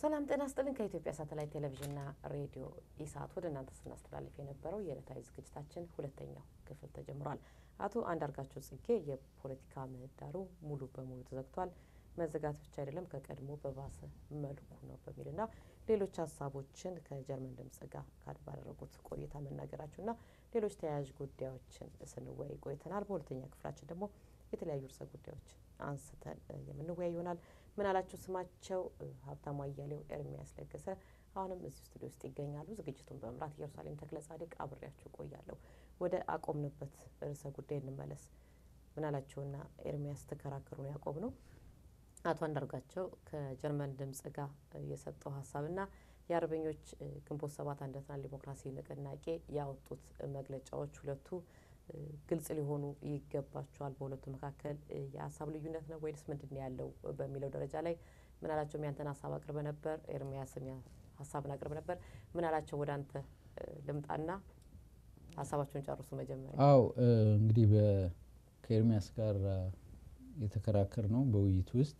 ሰላም ጤና ስጥልን። ከኢትዮጵያ ሳተላይት ቴሌቪዥንና ሬዲዮ ኢሳት ወደ እናንተ ስናስተላልፍ የነበረው የዕለታዊ ዝግጅታችን ሁለተኛው ክፍል ተጀምሯል። አቶ አንዳርጋቸው ጽጌ የፖለቲካ ምህዳሩ ሙሉ በሙሉ ተዘግቷል፣ መዘጋት ብቻ አይደለም ከቀድሞ በባሰ መልኩ ነው በሚልና ሌሎች ሀሳቦችን ከጀርመን ድምጽ ጋር ካድ ባደረጉት ቆይታ መናገራቸውና ሌሎች ተያያዥ ጉዳዮችን ስንወያይ ቆይተናል። በሁለተኛ ክፍላችን ደግሞ የተለያዩ ርዕሰ ጉዳዮችን አንስተን የምንወያይ ይሆናል። ምን አላችሁ ስማቸው ሀብታሙ አያሌው፣ ኤርሚያስ ለገሰ አሁንም እዚህ ስቱዲዮ ውስጥ ይገኛሉ። ዝግጅቱን በመምራት ኢየሩሳሌም ተክለ ጻድቅ አብሬያችሁ ቆያለሁ። ወደ አቆምንበት ርዕሰ ጉዳይ እንመለስ። ምን አላቸውና ኤርሚያስ ተከራከሩ ነው ያቆም ነው። አቶ አንዳርጋቸው ከጀርመን ድምጽ ጋር የሰጠው ሀሳብና የአርበኞች ግንቦት ሰባት አንድነትና ዲሞክራሲ ንቅናቄ ያወጡት መግለጫዎች ሁለቱ ግልጽ ሊሆኑ ይገባቸዋል። በሁለቱ መካከል የሀሳብ ልዩነት ነው ወይስ ምንድን ነው ያለው በሚለው ደረጃ ላይ ምን አላቸው ያንተን ሀሳብ አቅርበ ነበር፣ ኤርሚያስም ሀሳብን አቅርበ ነበር። ምን አላቸው ወደ አንተ ልምጣና ሀሳባቸውን ጨርሱ መጀመሪያ። አው እንግዲህ ከኤርሚያስ ጋር የተከራከር ነው በውይይት ውስጥ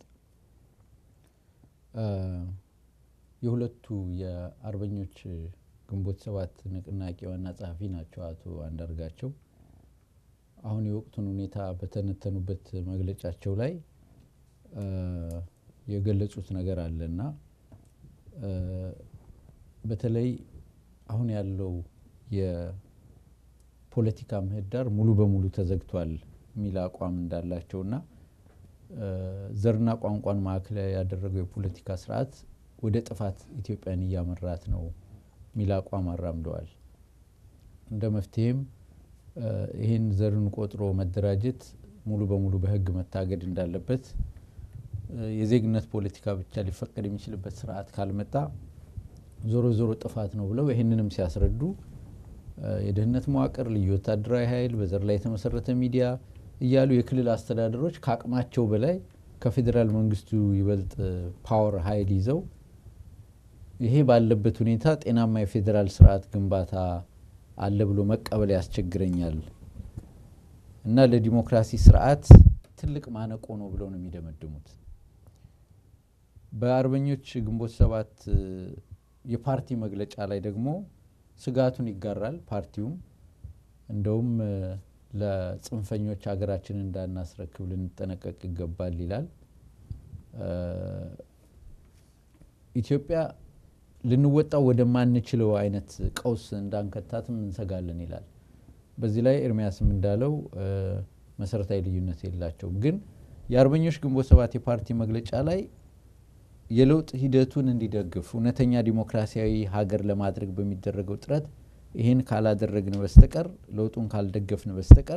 የሁለቱ የአርበኞች ግንቦት ሰባት ንቅናቄ ዋና ጸሐፊ ናቸው አቶ አንዳርጋቸው። አሁን የወቅቱን ሁኔታ በተነተኑበት መግለጫቸው ላይ የገለጹት ነገር አለና በተለይ አሁን ያለው የፖለቲካ ምህዳር ሙሉ በሙሉ ተዘግቷል የሚል አቋም እንዳላቸውና ዘርና ቋንቋን ማዕከል ያደረገው የፖለቲካ ስርዓት ወደ ጥፋት ኢትዮጵያን እያመራት ነው የሚል አቋም አራምደዋል። እንደ መፍትሄም ይህን ዘርን ቆጥሮ መደራጀት ሙሉ በሙሉ በሕግ መታገድ እንዳለበት የዜግነት ፖለቲካ ብቻ ሊፈቀድ የሚችልበት ስርዓት ካልመጣ ዞሮ ዞሮ ጥፋት ነው ብለው ይህንንም ሲያስረዱ የደህንነት መዋቅር፣ ልዩ ወታደራዊ ኃይል፣ በዘር ላይ የተመሰረተ ሚዲያ እያሉ የክልል አስተዳደሮች ከአቅማቸው በላይ ከፌዴራል መንግስቱ ይበልጥ ፓወር ኃይል ይዘው ይሄ ባለበት ሁኔታ ጤናማ የፌዴራል ስርዓት ግንባታ አለ ብሎ መቀበል ያስቸግረኛል እና ለዲሞክራሲ ስርዓት ትልቅ ማነቆ ነው ብለው ነው የሚደመድሙት። በአርበኞች ግንቦት ሰባት የፓርቲ መግለጫ ላይ ደግሞ ስጋቱን ይጋራል። ፓርቲውም እንደውም ለጽንፈኞች ሀገራችንን እንዳናስረክብ ልንጠነቀቅ ይገባል ይላል። ኢትዮጵያ ልንወጣው ወደማንችለው አይነት ቀውስ እንዳንከታትም እንሰጋለን ይላል። በዚህ ላይ ኤርሚያስም እንዳለው መሰረታዊ ልዩነት የላቸውም። ግን የአርበኞች ግንቦት ሰባት የፓርቲ መግለጫ ላይ የለውጥ ሂደቱን እንዲደግፍ እውነተኛ ዲሞክራሲያዊ ሀገር ለማድረግ በሚደረገው ጥረት ይህን ካላደረግን በስተቀር ለውጡን ካልደገፍን በስተቀር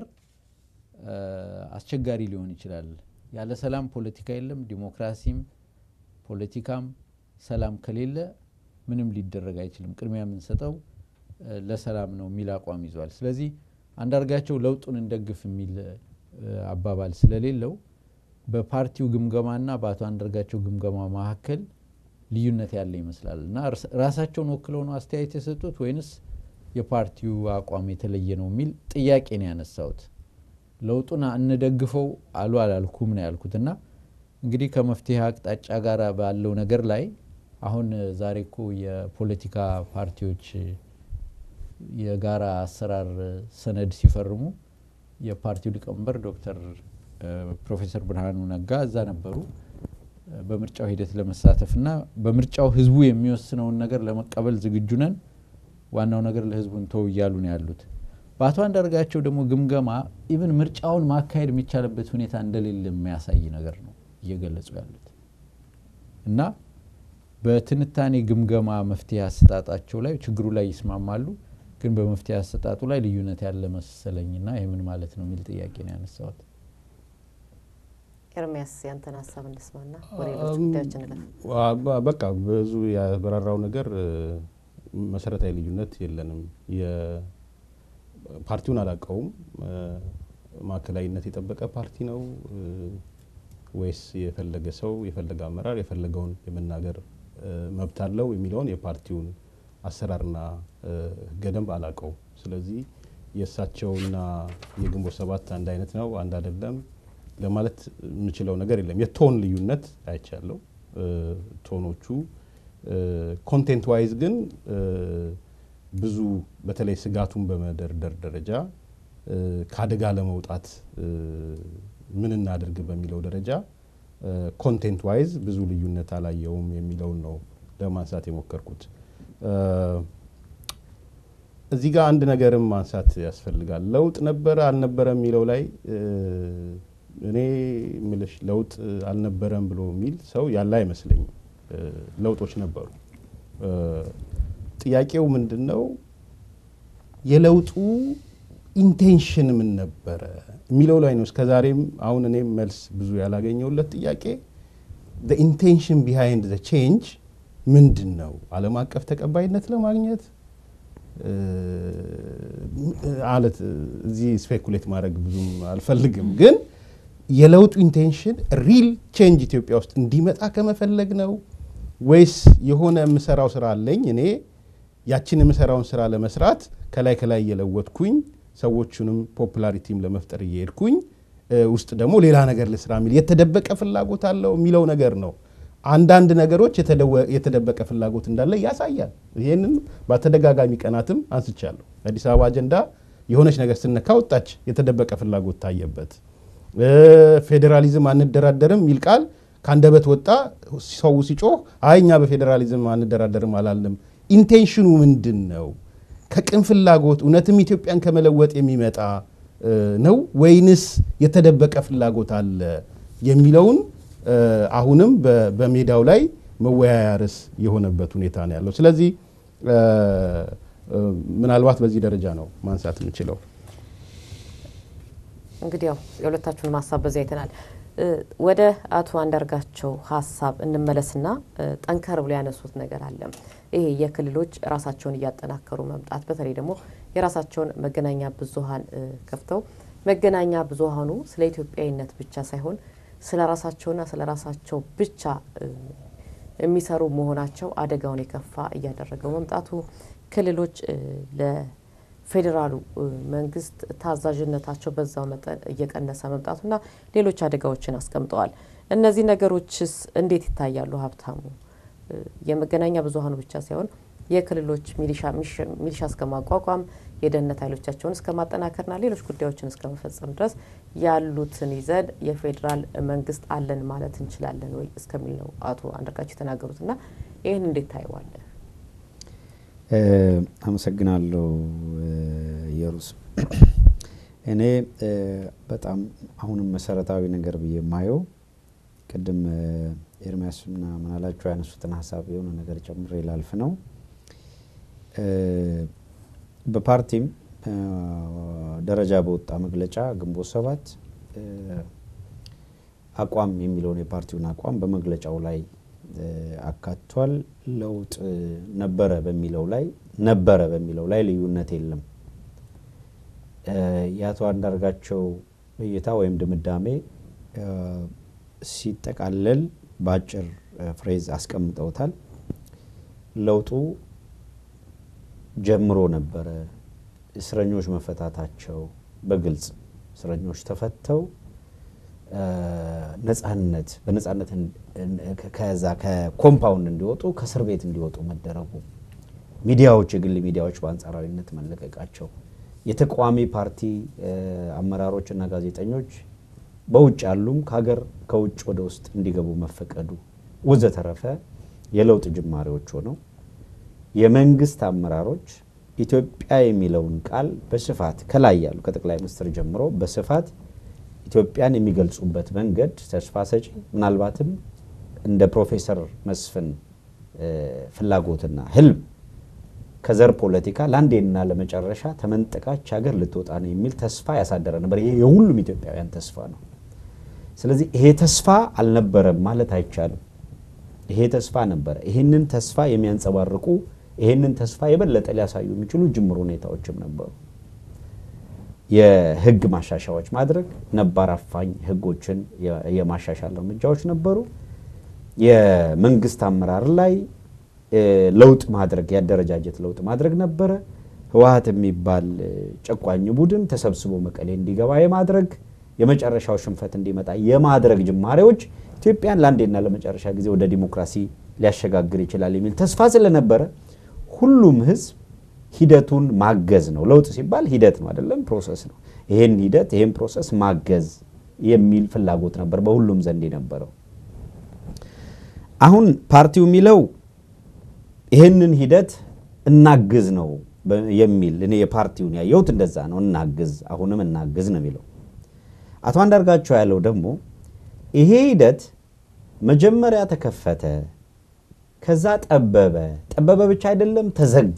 አስቸጋሪ ሊሆን ይችላል። ያለ ሰላም ፖለቲካ የለም። ዲሞክራሲም ፖለቲካም ሰላም ከሌለ ምንም ሊደረግ አይችልም። ቅድሚያ የምንሰጠው ለሰላም ነው የሚል አቋም ይዟል። ስለዚህ አንዳርጋቸው ለውጡን እንደግፍ የሚል አባባል ስለሌለው በፓርቲው ግምገማና በአቶ አንዳርጋቸው ግምገማ መካከል ልዩነት ያለ ይመስላል እና ራሳቸውን ወክለው ነው አስተያየት የሰጡት ወይንስ የፓርቲው አቋም የተለየ ነው የሚል ጥያቄ ነው ያነሳሁት። ለውጡን እንደግፈው አሉ አላልኩም ነው ያልኩት እና እንግዲህ ከመፍትሄ አቅጣጫ ጋር ባለው ነገር ላይ አሁን ዛሬ እኮ የፖለቲካ ፓርቲዎች የጋራ አሰራር ሰነድ ሲፈርሙ የፓርቲው ሊቀመንበር ዶክተር ፕሮፌሰር ብርሃኑ ነጋ እዛ ነበሩ በምርጫው ሂደት ለመሳተፍ እና በምርጫው ህዝቡ የሚወስነውን ነገር ለመቀበል ዝግጁ ነን፣ ዋናው ነገር ለህዝቡን ተው እያሉ ነው ያሉት። በአቶ አንዳርጋቸው ደግሞ ግምገማ ኢቭን ምርጫውን ማካሄድ የሚቻልበት ሁኔታ እንደሌለ የሚያሳይ ነገር ነው እየገለጹ ያሉት እና በትንታኔ ግምገማ መፍትሄ አሰጣጣቸው ላይ ችግሩ ላይ ይስማማሉ፣ ግን በመፍትሄ አሰጣጡ ላይ ልዩነት ያለ መሰለኝና ይህ ምን ማለት ነው የሚል ጥያቄ ነው ያነሳሁት። ኤርሚያስ ያንተን ሀሳብ እንስማና ወደ ሌሎች ጉዳዮች እንለፍ። በቃ ብዙ ያበራራው ነገር መሰረታዊ ልዩነት የለንም። ፓርቲውን አላውቀውም። ማዕከላዊነት የጠበቀ ፓርቲ ነው ወይስ የፈለገ ሰው የፈለገ አመራር የፈለገውን የመናገር መብት አለው የሚለውን የፓርቲውን አሰራርና ሕገ ደንብ አላውቀውም። ስለዚህ የእሳቸውና የግንቦት ሰባት አንድ አይነት ነው አንድ አይደለም ለማለት የምችለው ነገር የለም። የቶን ልዩነት አይቻለው። ቶኖቹ ኮንቴንት ዋይዝ ግን ብዙ በተለይ ስጋቱን በመደርደር ደረጃ ከአደጋ ለመውጣት ምን እናድርግ በሚለው ደረጃ ኮንቴንት ዋይዝ ብዙ ልዩነት አላየውም የሚለውን ነው ለማንሳት የሞከርኩት። እዚህ ጋር አንድ ነገርም ማንሳት ያስፈልጋል። ለውጥ ነበረ አልነበረ የሚለው ላይ እኔ ምልሽ ለውጥ አልነበረም ብሎ የሚል ሰው ያለ አይመስለኝም። ለውጦች ነበሩ። ጥያቄው ምንድን ነው? የለውጡ ኢንቴንሽን ምን ነበረ የሚለው ላይ ነው። እስከዛሬም አሁን እኔም መልስ ብዙ ያላገኘውለት ጥያቄ ኢንቴንሽን ቢሃይንድ ዘ ቼንጅ ምንድን ነው? ዓለም አቀፍ ተቀባይነት ለማግኘት አለት እዚህ ስፔኩሌት ማድረግ ብዙም አልፈልግም፣ ግን የለውጡ ኢንቴንሽን ሪል ቼንጅ ኢትዮጵያ ውስጥ እንዲመጣ ከመፈለግ ነው ወይስ የሆነ የምሰራው ስራ አለኝ እኔ ያችን የምሰራውን ስራ ለመስራት ከላይ ከላይ እየለወጥኩኝ ሰዎቹንም ፖፑላሪቲም ለመፍጠር እየሄድኩኝ ውስጥ ደግሞ ሌላ ነገር ልስራ የሚል የተደበቀ ፍላጎት አለው የሚለው ነገር ነው። አንዳንድ ነገሮች የተደበቀ ፍላጎት እንዳለ ያሳያል። ይህንን በተደጋጋሚ ቀናትም አንስቻለሁ። አዲስ አበባ አጀንዳ የሆነች ነገር ስነካ ወጣች፣ የተደበቀ ፍላጎት ታየበት። ፌዴራሊዝም አንደራደርም የሚል ቃል ከአንደበት ወጣ። ሰው ሲጮህ አይ እኛ በፌዴራሊዝም አንደራደርም አላልንም። ኢንቴንሽኑ ምንድን ነው? ከቅን ፍላጎት እውነትም ኢትዮጵያን ከመለወጥ የሚመጣ ነው ወይንስ የተደበቀ ፍላጎት አለ የሚለውን አሁንም በሜዳው ላይ መወያያ ርዕስ የሆነበት ሁኔታ ነው ያለው። ስለዚህ ምናልባት በዚህ ደረጃ ነው ማንሳት የምችለው። እንግዲህ ያው የሁለታችሁን ሀሳብ በዚያ አይተናል። ወደ አቶ አንዳርጋቸው ሀሳብ እንመለስና ጠንከር ብሎ ያነሱት ነገር አለ። ይሄ የክልሎች ራሳቸውን እያጠናከሩ መምጣት፣ በተለይ ደግሞ የራሳቸውን መገናኛ ብዙኃን ከፍተው መገናኛ ብዙኃኑ ስለ ኢትዮጵያዊነት ብቻ ሳይሆን ስለ ራሳቸውና ስለ ራሳቸው ብቻ የሚሰሩ መሆናቸው አደጋውን የከፋ እያደረገው መምጣቱ ክልሎች ለፌዴራሉ መንግስት ታዛዥነታቸው በዛው መጠን እየቀነሰ መምጣቱና ሌሎች አደጋዎችን አስቀምጠዋል። እነዚህ ነገሮችስ እንዴት ይታያሉ? ሀብታሙ፣ የመገናኛ ብዙኃኑ ብቻ ሳይሆን የክልሎች ሚሊሻ እስከ ማቋቋም የደህንነት ኃይሎቻቸውን እስከ ማጠናከርና ሌሎች ጉዳዮችን እስከ መፈጸም ድረስ ያሉትን ይዘን የፌዴራል መንግስት አለን ማለት እንችላለን ወይ እስከሚል ነው አቶ አንዳርጋቸው የተናገሩትና ይህን እንዴት ታየዋለን? አመሰግናለሁ የሩስ እኔ በጣም አሁንም መሰረታዊ ነገር ብዬ የማየው ቅድም ኤርሚያስና ምናላቸው ያነሱትን ሀሳብ የሆነ ነገር ጨምሬ ላልፍ ነው። በፓርቲም ደረጃ በወጣ መግለጫ ግንቦት ሰባት አቋም የሚለውን የፓርቲውን አቋም በመግለጫው ላይ አካቷል። ለውጥ ነበረ በሚለው ላይ ነበረ በሚለው ላይ ልዩነት የለም። የአቶ አንዳርጋቸው እይታ ወይም ድምዳሜ ሲጠቃለል በአጭር ፍሬዝ አስቀምጠውታል። ለውጡ ጀምሮ ነበረ። እስረኞች መፈታታቸው በግልጽ እስረኞች ተፈተው ነጻነት በነጻነት ከዛ ከኮምፓውንድ እንዲወጡ ከእስር ቤት እንዲወጡ መደረጉ፣ ሚዲያዎች የግል ሚዲያዎች በአንጻራዊነት መለቀቃቸው፣ የተቃዋሚ ፓርቲ አመራሮች እና ጋዜጠኞች በውጭ ያሉም ከሀገር ከውጭ ወደ ውስጥ እንዲገቡ መፈቀዱ ወዘተረፈ የለውጥ ጅማሬዎች ሆነው የመንግስት አመራሮች ኢትዮጵያ የሚለውን ቃል በስፋት ከላይ ያሉ ከጠቅላይ ሚኒስትር ጀምሮ በስፋት ኢትዮጵያን የሚገልጹበት መንገድ ተስፋ ሰጪ ምናልባትም እንደ ፕሮፌሰር መስፍን ፍላጎትና ህልም ከዘር ፖለቲካ ለአንዴና ለመጨረሻ ተመንጠቃች ሀገር ልትወጣ ነው የሚል ተስፋ ያሳደረ ነበር። ይሄ የሁሉም ኢትዮጵያውያን ተስፋ ነው። ስለዚህ ይሄ ተስፋ አልነበረም ማለት አይቻልም። ይሄ ተስፋ ነበረ። ይህንን ተስፋ የሚያንጸባርቁ ይህንን ተስፋ የበለጠ ሊያሳዩ የሚችሉ ጅምር ሁኔታዎችም ነበሩ። የህግ ማሻሻያዎች ማድረግ፣ ነባር አፋኝ ህጎችን የማሻሻል እርምጃዎች ነበሩ። የመንግስት አመራር ላይ ለውጥ ማድረግ፣ የአደረጃጀት ለውጥ ማድረግ ነበረ። ህወሀት የሚባል ጨቋኝ ቡድን ተሰብስቦ መቀሌ እንዲገባ የማድረግ የመጨረሻው ሽንፈት እንዲመጣ የማድረግ ጅማሬዎች ኢትዮጵያን ለአንዴና ለመጨረሻ ጊዜ ወደ ዲሞክራሲ ሊያሸጋግር ይችላል የሚል ተስፋ ስለነበረ ሁሉም ህዝብ ሂደቱን ማገዝ ነው። ለውጥ ሲባል ሂደት ነው አይደለም፣ ፕሮሰስ ነው። ይሄን ሂደት ይሄን ፕሮሰስ ማገዝ የሚል ፍላጎት ነበር በሁሉም ዘንድ የነበረው። አሁን ፓርቲው የሚለው ይህንን ሂደት እናግዝ ነው የሚል እኔ የፓርቲውን ያየሁት እንደዛ ነው። እናግዝ፣ አሁንም እናግዝ ነው የሚለው። አቶ አንዳርጋቸው ያለው ደግሞ ይሄ ሂደት መጀመሪያ ተከፈተ፣ ከዛ ጠበበ። ጠበበ ብቻ አይደለም ተዘጋ።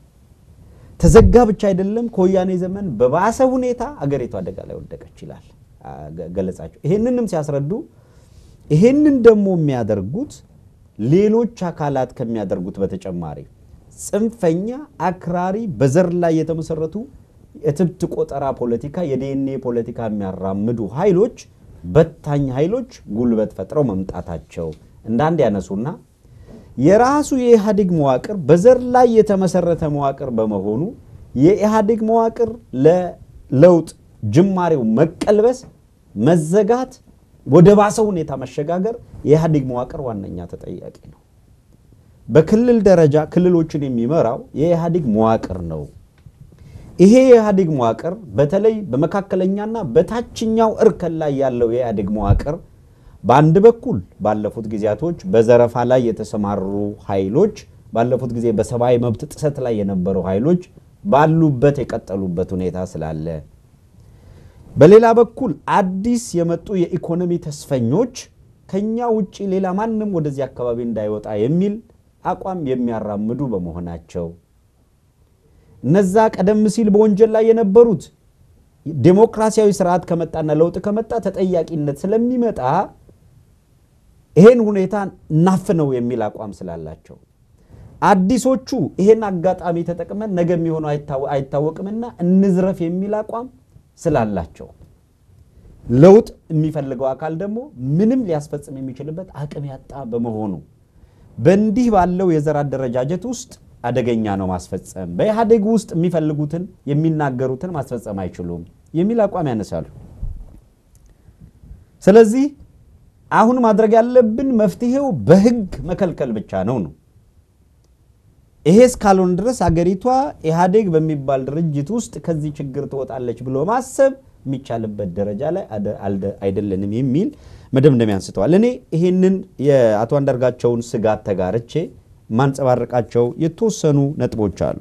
ተዘጋ ብቻ አይደለም ከወያኔ ዘመን በባሰ ሁኔታ አገሪቱ አደጋ ላይ ወደቀች ይላል ገለጻቸው። ይሄንንም ሲያስረዱ ይሄንን ደግሞ የሚያደርጉት ሌሎች አካላት ከሚያደርጉት በተጨማሪ ጽንፈኛ፣ አክራሪ፣ በዘር ላይ የተመሰረቱ የትብት ቆጠራ ፖለቲካ፣ የዲኤንኤ ፖለቲካ የሚያራምዱ ኃይሎች በታኝ ኃይሎች ጉልበት ፈጥረው መምጣታቸው እንዳንድ ያነሱና የራሱ የኢህአዴግ መዋቅር በዘር ላይ የተመሰረተ መዋቅር በመሆኑ የኢህአዴግ መዋቅር ለለውጥ ጅማሬው መቀልበስ፣ መዘጋት፣ ወደ ባሰ ሁኔታ መሸጋገር የኢህአዴግ መዋቅር ዋነኛ ተጠያቂ ነው። በክልል ደረጃ ክልሎችን የሚመራው የኢህአዴግ መዋቅር ነው። ይሄ የኢህአዴግ መዋቅር በተለይ በመካከለኛና በታችኛው እርከን ላይ ያለው የኢህአዴግ መዋቅር በአንድ በኩል ባለፉት ጊዜያቶች በዘረፋ ላይ የተሰማሩ ኃይሎች ባለፉት ጊዜ በሰብአዊ መብት ጥሰት ላይ የነበሩ ኃይሎች ባሉበት የቀጠሉበት ሁኔታ ስላለ፣ በሌላ በኩል አዲስ የመጡ የኢኮኖሚ ተስፈኞች ከኛ ውጭ ሌላ ማንም ወደዚህ አካባቢ እንዳይወጣ የሚል አቋም የሚያራምዱ በመሆናቸው እነዛ ቀደም ሲል በወንጀል ላይ የነበሩት ዴሞክራሲያዊ ስርዓት ከመጣና ለውጥ ከመጣ ተጠያቂነት ስለሚመጣ ይሄን ሁኔታ እናፍነው የሚል አቋም ስላላቸው አዲሶቹ ይሄን አጋጣሚ ተጠቅመን ነገ የሚሆነው አይታወቅምና እንዝረፍ የሚል አቋም ስላላቸው ለውጥ የሚፈልገው አካል ደግሞ ምንም ሊያስፈጽም የሚችልበት አቅም ያጣ በመሆኑ በእንዲህ ባለው የዘር አደረጃጀት ውስጥ አደገኛ ነው ማስፈጸም፣ በኢህአዴግ ውስጥ የሚፈልጉትን የሚናገሩትን ማስፈጸም አይችሉም የሚል አቋም ያነሳሉ። ስለዚህ አሁን ማድረግ ያለብን መፍትሄው በህግ መከልከል ብቻ ነው ነው። ይሄ እስካልሆን ድረስ አገሪቷ ኢህአዴግ በሚባል ድርጅት ውስጥ ከዚህ ችግር ትወጣለች ብሎ ማሰብ የሚቻልበት ደረጃ ላይ አይደለንም የሚል መደምደሚያ አንስተዋል። እኔ ይህንን የአቶ አንዳርጋቸውን ስጋት ተጋርቼ ማንጸባረቃቸው የተወሰኑ ነጥቦች አሉ።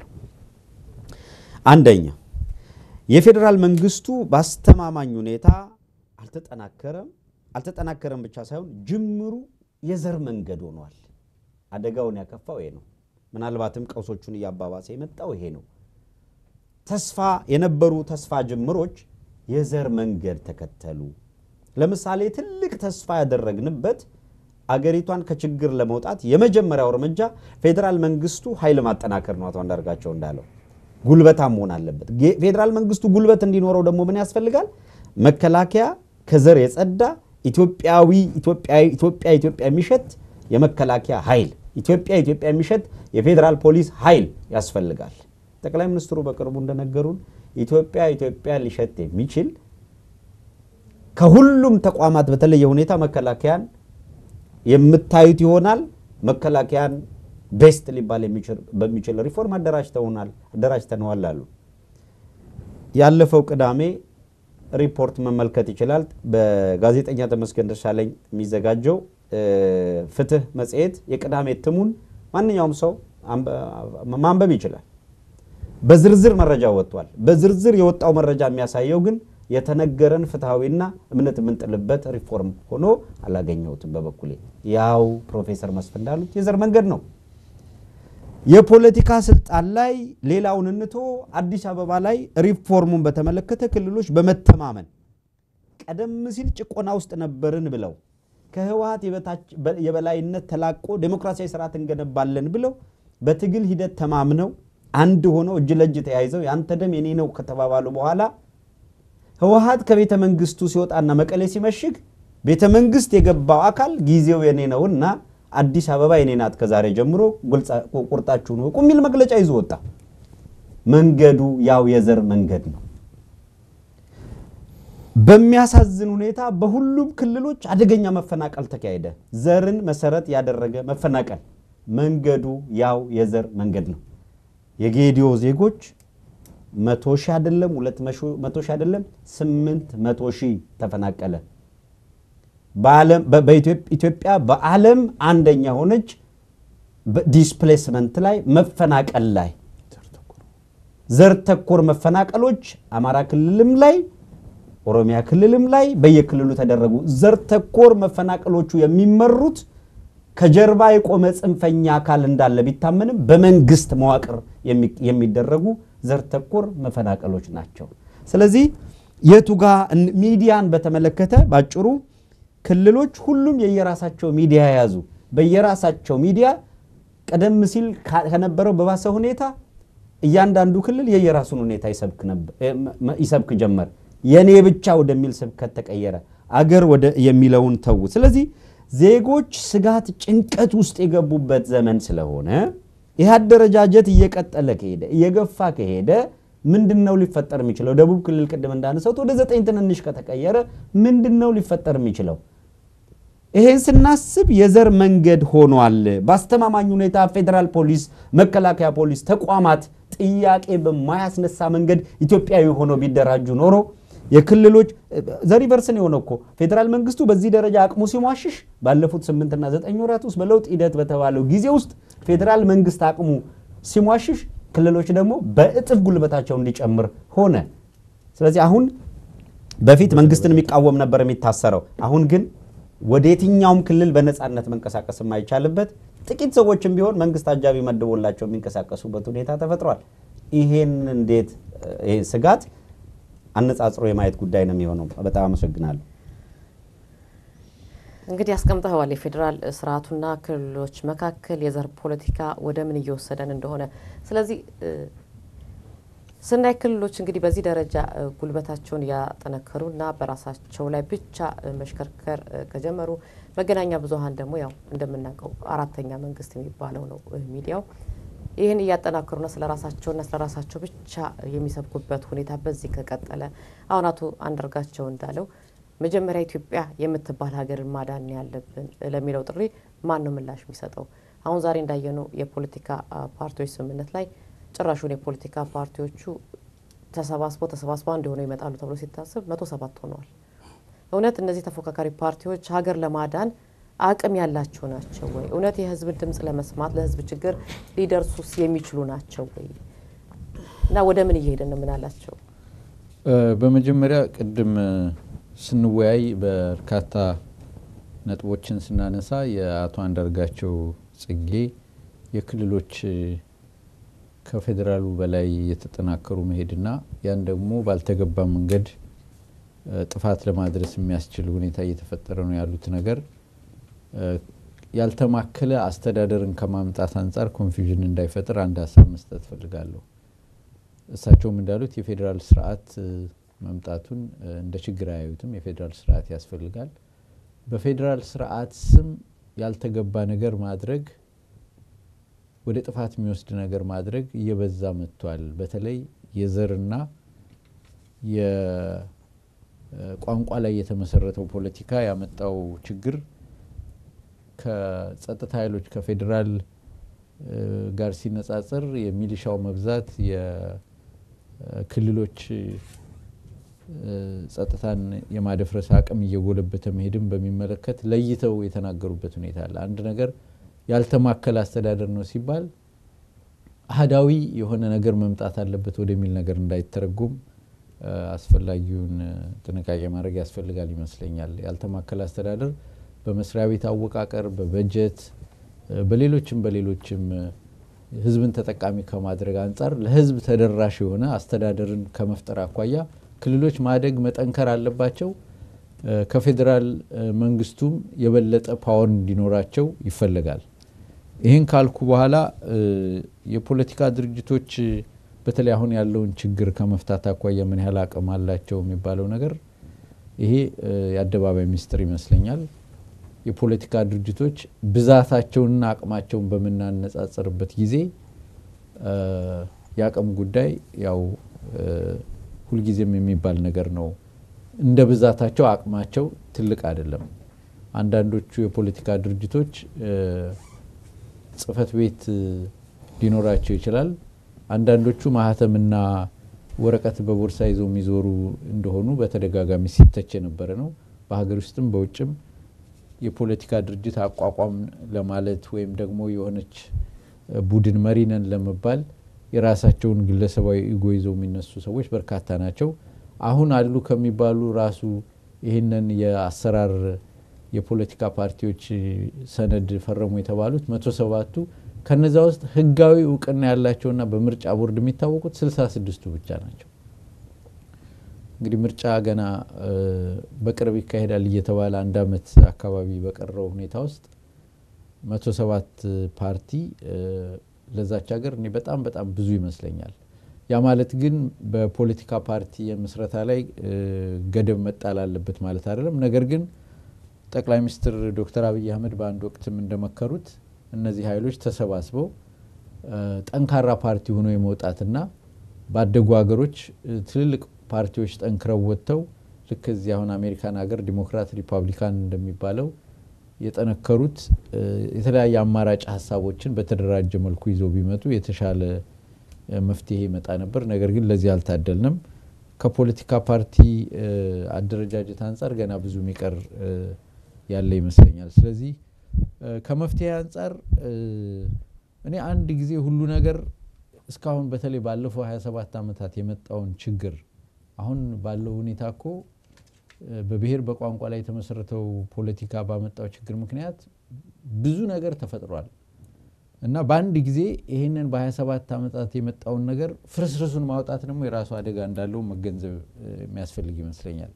አንደኛ የፌዴራል መንግስቱ በአስተማማኝ ሁኔታ አልተጠናከረም። አልተጠናከረም ብቻ ሳይሆን ጅምሩ የዘር መንገድ ሆኗል። አደጋውን ያከፋው ይሄ ነው። ምናልባትም ቀውሶቹን እያባባሰ የመጣው ይሄ ነው። ተስፋ የነበሩ ተስፋ ጅምሮች የዘር መንገድ ተከተሉ። ለምሳሌ ትልቅ ተስፋ ያደረግንበት አገሪቷን ከችግር ለመውጣት የመጀመሪያው እርምጃ ፌዴራል መንግስቱ ኃይል ማጠናከር ነው። አቶ አንዳርጋቸው እንዳለው ጉልበታም መሆን አለበት። ፌዴራል መንግስቱ ጉልበት እንዲኖረው ደግሞ ምን ያስፈልጋል? መከላከያ ከዘር የጸዳ ኢትዮጵያዊ ኢትዮጵያ ኢትዮጵያ የሚሸት የመከላከያ ኃይል ኢትዮጵያ ኢትዮጵያ የሚሸት የፌዴራል ፖሊስ ኃይል ያስፈልጋል። ጠቅላይ ሚኒስትሩ በቅርቡ እንደነገሩን ኢትዮጵያ ኢትዮጵያ ሊሸት የሚችል ከሁሉም ተቋማት በተለየ ሁኔታ መከላከያን የምታዩት ይሆናል። መከላከያን ቤስት ሊባል በሚችል ሪፎርም አደራጅተነዋል አሉ። ያለፈው ቅዳሜ ሪፖርት መመልከት ይችላል። በጋዜጠኛ ተመስገን ደሳለኝ የሚዘጋጀው ፍትህ መጽሔት የቅዳሜ እትሙን ማንኛውም ሰው ማንበብ ይችላል። በዝርዝር መረጃ ወጥቷል። በዝርዝር የወጣው መረጃ የሚያሳየው ግን የተነገረን ፍትሐዊና እምነት የምንጥልበት ሪፎርም ሆኖ አላገኘሁትም። በበኩሌ ያው ፕሮፌሰር መስፍን እንዳሉት የዘር መንገድ ነው። የፖለቲካ ስልጣን ላይ ሌላውን እንቶ አዲስ አበባ ላይ ሪፎርሙን በተመለከተ ክልሎች በመተማመን ቀደም ሲል ጭቆና ውስጥ ነበርን ብለው ከህወሀት የበላይነት ተላቆ ዴሞክራሲያዊ ስርዓት እንገነባለን ብለው በትግል ሂደት ተማምነው አንድ ሆነው እጅ ለእጅ ተያይዘው ያንተ ደም የኔ ነው ከተባባሉ በኋላ ህወሀት ከቤተ መንግስቱ ሲወጣና መቀሌ ሲመሽግ ቤተ መንግስት የገባው አካል ጊዜው የኔ ነውና አዲስ አበባ የኔ ናት ከዛሬ ጀምሮ ቁርጣችሁን ወቁ የሚል መግለጫ ይዞ ወጣ። መንገዱ ያው የዘር መንገድ ነው። በሚያሳዝን ሁኔታ በሁሉም ክልሎች አደገኛ መፈናቀል ተካሄደ። ዘርን መሰረት ያደረገ መፈናቀል። መንገዱ ያው የዘር መንገድ ነው። የጌዲዮ ዜጎች መቶ ሺህ አይደለም ሁለት መቶ ሺህ አይደለም ስምንት መቶ ሺህ ተፈናቀለ። ኢትዮጵያ በዓለም አንደኛ ሆነች ዲስፕሌስመንት ላይ መፈናቀል ላይ ዘር ተኮር መፈናቀሎች አማራ ክልልም ላይ ኦሮሚያ ክልልም ላይ በየክልሉ ተደረጉ። ዘር ተኮር መፈናቀሎቹ የሚመሩት ከጀርባ የቆመ ጽንፈኛ አካል እንዳለ ቢታመንም በመንግስት መዋቅር የሚደረጉ ዘር ተኮር መፈናቀሎች ናቸው። ስለዚህ የቱ ጋ ሚዲያን በተመለከተ ባጭሩ ክልሎች ሁሉም የየራሳቸው ሚዲያ የያዙ በየራሳቸው ሚዲያ ቀደም ሲል ከነበረው በባሰ ሁኔታ እያንዳንዱ ክልል የየራሱን ሁኔታ ይሰብክ ጀመር። የኔ ብቻ ወደሚል ስብከት ተቀየረ። አገር ወደ የሚለውን ተዉ። ስለዚህ ዜጎች ስጋት፣ ጭንቀት ውስጥ የገቡበት ዘመን ስለሆነ ይህ አደረጃጀት እየቀጠለ ከሄደ እየገፋ ከሄደ ምንድን ነው ሊፈጠር የሚችለው? ደቡብ ክልል ቅድም እንዳነሳሁት ወደ ዘጠኝ ትንንሽ ከተቀየረ ምንድን ነው ሊፈጠር የሚችለው? ይሄን ስናስብ የዘር መንገድ ሆኗል። በአስተማማኝ ሁኔታ ፌዴራል ፖሊስ፣ መከላከያ ፖሊስ ተቋማት ጥያቄ በማያስነሳ መንገድ ኢትዮጵያዊ ሆነው ቢደራጁ ኖሮ የክልሎች ዘሪቨርስን የሆነ እኮ ፌዴራል መንግስቱ በዚህ ደረጃ አቅሙ ሲሟሽሽ ባለፉት ስምንትና ዘጠኝ ወራት ውስጥ በለውጥ ሂደት በተባለው ጊዜ ውስጥ ፌዴራል መንግስት አቅሙ ሲሟሽሽ ክልሎች ደግሞ በእጥፍ ጉልበታቸው እንዲጨምር ሆነ። ስለዚህ አሁን በፊት መንግስትን የሚቃወም ነበር የሚታሰረው። አሁን ግን ወደ የትኛውም ክልል በነፃነት መንቀሳቀስ የማይቻልበት ጥቂት ሰዎችም ቢሆን መንግስት አጃቢ መድቦላቸው የሚንቀሳቀሱበት ሁኔታ ተፈጥሯል። ይሄን እንዴት ይሄ ስጋት አነጻጽሮ የማየት ጉዳይ ነው የሚሆነው። በጣም አመሰግናለሁ። እንግዲህ አስቀምጠዋል። የፌዴራል ስርዓቱና ክልሎች መካከል የዘር ፖለቲካ ወደ ምን እየወሰደን እንደሆነ። ስለዚህ ስናይ ክልሎች እንግዲህ በዚህ ደረጃ ጉልበታቸውን እያጠነከሩና በራሳቸው ላይ ብቻ መሽከርከር ከጀመሩ መገናኛ ብዙኃን ደግሞ ያው እንደምናውቀው አራተኛ መንግስት የሚባለው ነው ሚዲያው ይህን እያጠናከሩና ስለ ራሳቸውና ስለ ራሳቸው ብቻ የሚሰብኩበት ሁኔታ በዚህ ከቀጠለ አሁን አቶ አንዳርጋቸው እንዳለው መጀመሪያ ኢትዮጵያ የምትባል ሀገርን ማዳን ያለብን ለሚለው ጥሪ ማን ነው ምላሽ የሚሰጠው? አሁን ዛሬ እንዳየነው የፖለቲካ ፓርቲዎች ስምምነት ላይ ጭራሹን የፖለቲካ ፓርቲዎቹ ተሰባስበው ተሰባስበው አንድ ሆነው ይመጣሉ ተብሎ ሲታሰብ መቶ ሰባት ሆነዋል። እውነት እነዚህ ተፎካካሪ ፓርቲዎች ሀገር ለማዳን አቅም ያላቸው ናቸው ወይ? እውነት የህዝብን ድምጽ ለመስማት ለህዝብ ችግር ሊደርሱስ የሚችሉ ናቸው ወይ? እና ወደ ምን እየሄድን ነው? ምን አላቸው? በመጀመሪያ ቅድም ስንወያይ በርካታ ነጥቦችን ስናነሳ የአቶ አንዳርጋቸው ጽጌ የክልሎች ከፌዴራሉ በላይ የተጠናከሩ መሄድና ያን ደግሞ ባልተገባ መንገድ ጥፋት ለማድረስ የሚያስችል ሁኔታ እየተፈጠረ ነው ያሉት ነገር ያልተማከለ አስተዳደርን ከማምጣት አንጻር ኮንፊውዥን እንዳይፈጥር አንድ ሀሳብ መስጠት ፈልጋለሁ። እሳቸውም እንዳሉት የፌዴራል ስርዓት መምጣቱን እንደ ችግር አያዩትም። የፌዴራል ስርዓት ያስፈልጋል። በፌዴራል ስርዓት ስም ያልተገባ ነገር ማድረግ፣ ወደ ጥፋት የሚወስድ ነገር ማድረግ እየበዛ መጥቷል። በተለይ የዘርና የቋንቋ ላይ የተመሰረተው ፖለቲካ ያመጣው ችግር ከጸጥታ ኃይሎች ከፌዴራል ጋር ሲነጻጸር የሚሊሻው መብዛት የክልሎች ጸጥታን የማደፍረስ አቅም እየጎለበተ መሄድን በሚመለከት ለይተው የተናገሩበት ሁኔታ አለ። አንድ ነገር ያልተማከለ አስተዳደር ነው ሲባል አህዳዊ የሆነ ነገር መምጣት አለበት ወደሚል ነገር እንዳይተረጎም አስፈላጊውን ጥንቃቄ ማድረግ ያስፈልጋል ይመስለኛል። ያልተማከለ አስተዳደር በመስሪያ ቤት አወቃቀር፣ በበጀት፣ በሌሎችም በሌሎችም ህዝብን ተጠቃሚ ከማድረግ አንጻር ለህዝብ ተደራሽ የሆነ አስተዳደርን ከመፍጠር አኳያ ክልሎች ማደግ መጠንከር አለባቸው። ከፌዴራል መንግስቱም የበለጠ ፓወር እንዲኖራቸው ይፈለጋል። ይህን ካልኩ በኋላ የፖለቲካ ድርጅቶች በተለይ አሁን ያለውን ችግር ከመፍታት አኳያ ምን ያህል አቅም አላቸው የሚባለው ነገር ይሄ የአደባባይ ሚስጥር ይመስለኛል። የፖለቲካ ድርጅቶች ብዛታቸውንና አቅማቸውን በምናነጻጽርበት ጊዜ የአቅም ጉዳይ ያው ሁልጊዜም የሚባል ነገር ነው። እንደ ብዛታቸው አቅማቸው ትልቅ አይደለም። አንዳንዶቹ የፖለቲካ ድርጅቶች ጽህፈት ቤት ሊኖራቸው ይችላል። አንዳንዶቹ ማህተምና ወረቀት በቦርሳ ይዘው የሚዞሩ እንደሆኑ በተደጋጋሚ ሲተች የነበረ ነው። በሀገር ውስጥም በውጭም የፖለቲካ ድርጅት አቋቋም ለማለት ወይም ደግሞ የሆነች ቡድን መሪ ነን ለመባል የራሳቸውን ግለሰባዊ ኢጎ ይዘው የሚነሱ ሰዎች በርካታ ናቸው። አሁን አሉ ከሚባሉ ራሱ ይህንን የአሰራር የፖለቲካ ፓርቲዎች ሰነድ ፈረሙ የተባሉት መቶ ሰባቱ ከነዛ ውስጥ ህጋዊ እውቅና ያላቸውና በምርጫ ቦርድ የሚታወቁት ስልሳ ስድስቱ ብቻ ናቸው። እንግዲህ ምርጫ ገና በቅርብ ይካሄዳል እየተባለ አንድ አመት አካባቢ በቀረው ሁኔታ ውስጥ መቶ ሰባት ፓርቲ ለዛች ሀገር እኔ በጣም በጣም ብዙ ይመስለኛል። ያ ማለት ግን በፖለቲካ ፓርቲ የምስረታ ላይ ገደብ መጣል አለበት ማለት አይደለም። ነገር ግን ጠቅላይ ሚኒስትር ዶክተር አብይ አህመድ በአንድ ወቅትም እንደመከሩት እነዚህ ኃይሎች ተሰባስበው ጠንካራ ፓርቲ ሆኖ የመውጣትና ባደጉ ሀገሮች ትልልቅ ፓርቲዎች ጠንክረው ወጥተው ልክ እዚህ አሁን አሜሪካን ሀገር ዲሞክራት ሪፐብሊካን እንደሚባለው የጠነከሩት የተለያየ አማራጭ ሀሳቦችን በተደራጀ መልኩ ይዘው ቢመጡ የተሻለ መፍትሄ ይመጣ ነበር። ነገር ግን ለዚህ አልታደልንም። ከፖለቲካ ፓርቲ አደረጃጀት አንጻር ገና ብዙ የሚቀር ያለ ይመስለኛል። ስለዚህ ከመፍትሄ አንጻር እኔ አንድ ጊዜ ሁሉ ነገር እስካሁን በተለይ ባለፈው 27 ዓመታት የመጣውን ችግር አሁን ባለው ሁኔታ እኮ በብሔር በቋንቋ ላይ የተመሰረተው ፖለቲካ ባመጣው ችግር ምክንያት ብዙ ነገር ተፈጥሯል እና በአንድ ጊዜ ይህንን በ27 ዓመታት የመጣውን ነገር ፍርስርሱን ማውጣት ደግሞ የራሱ አደጋ እንዳለው መገንዘብ የሚያስፈልግ ይመስለኛል።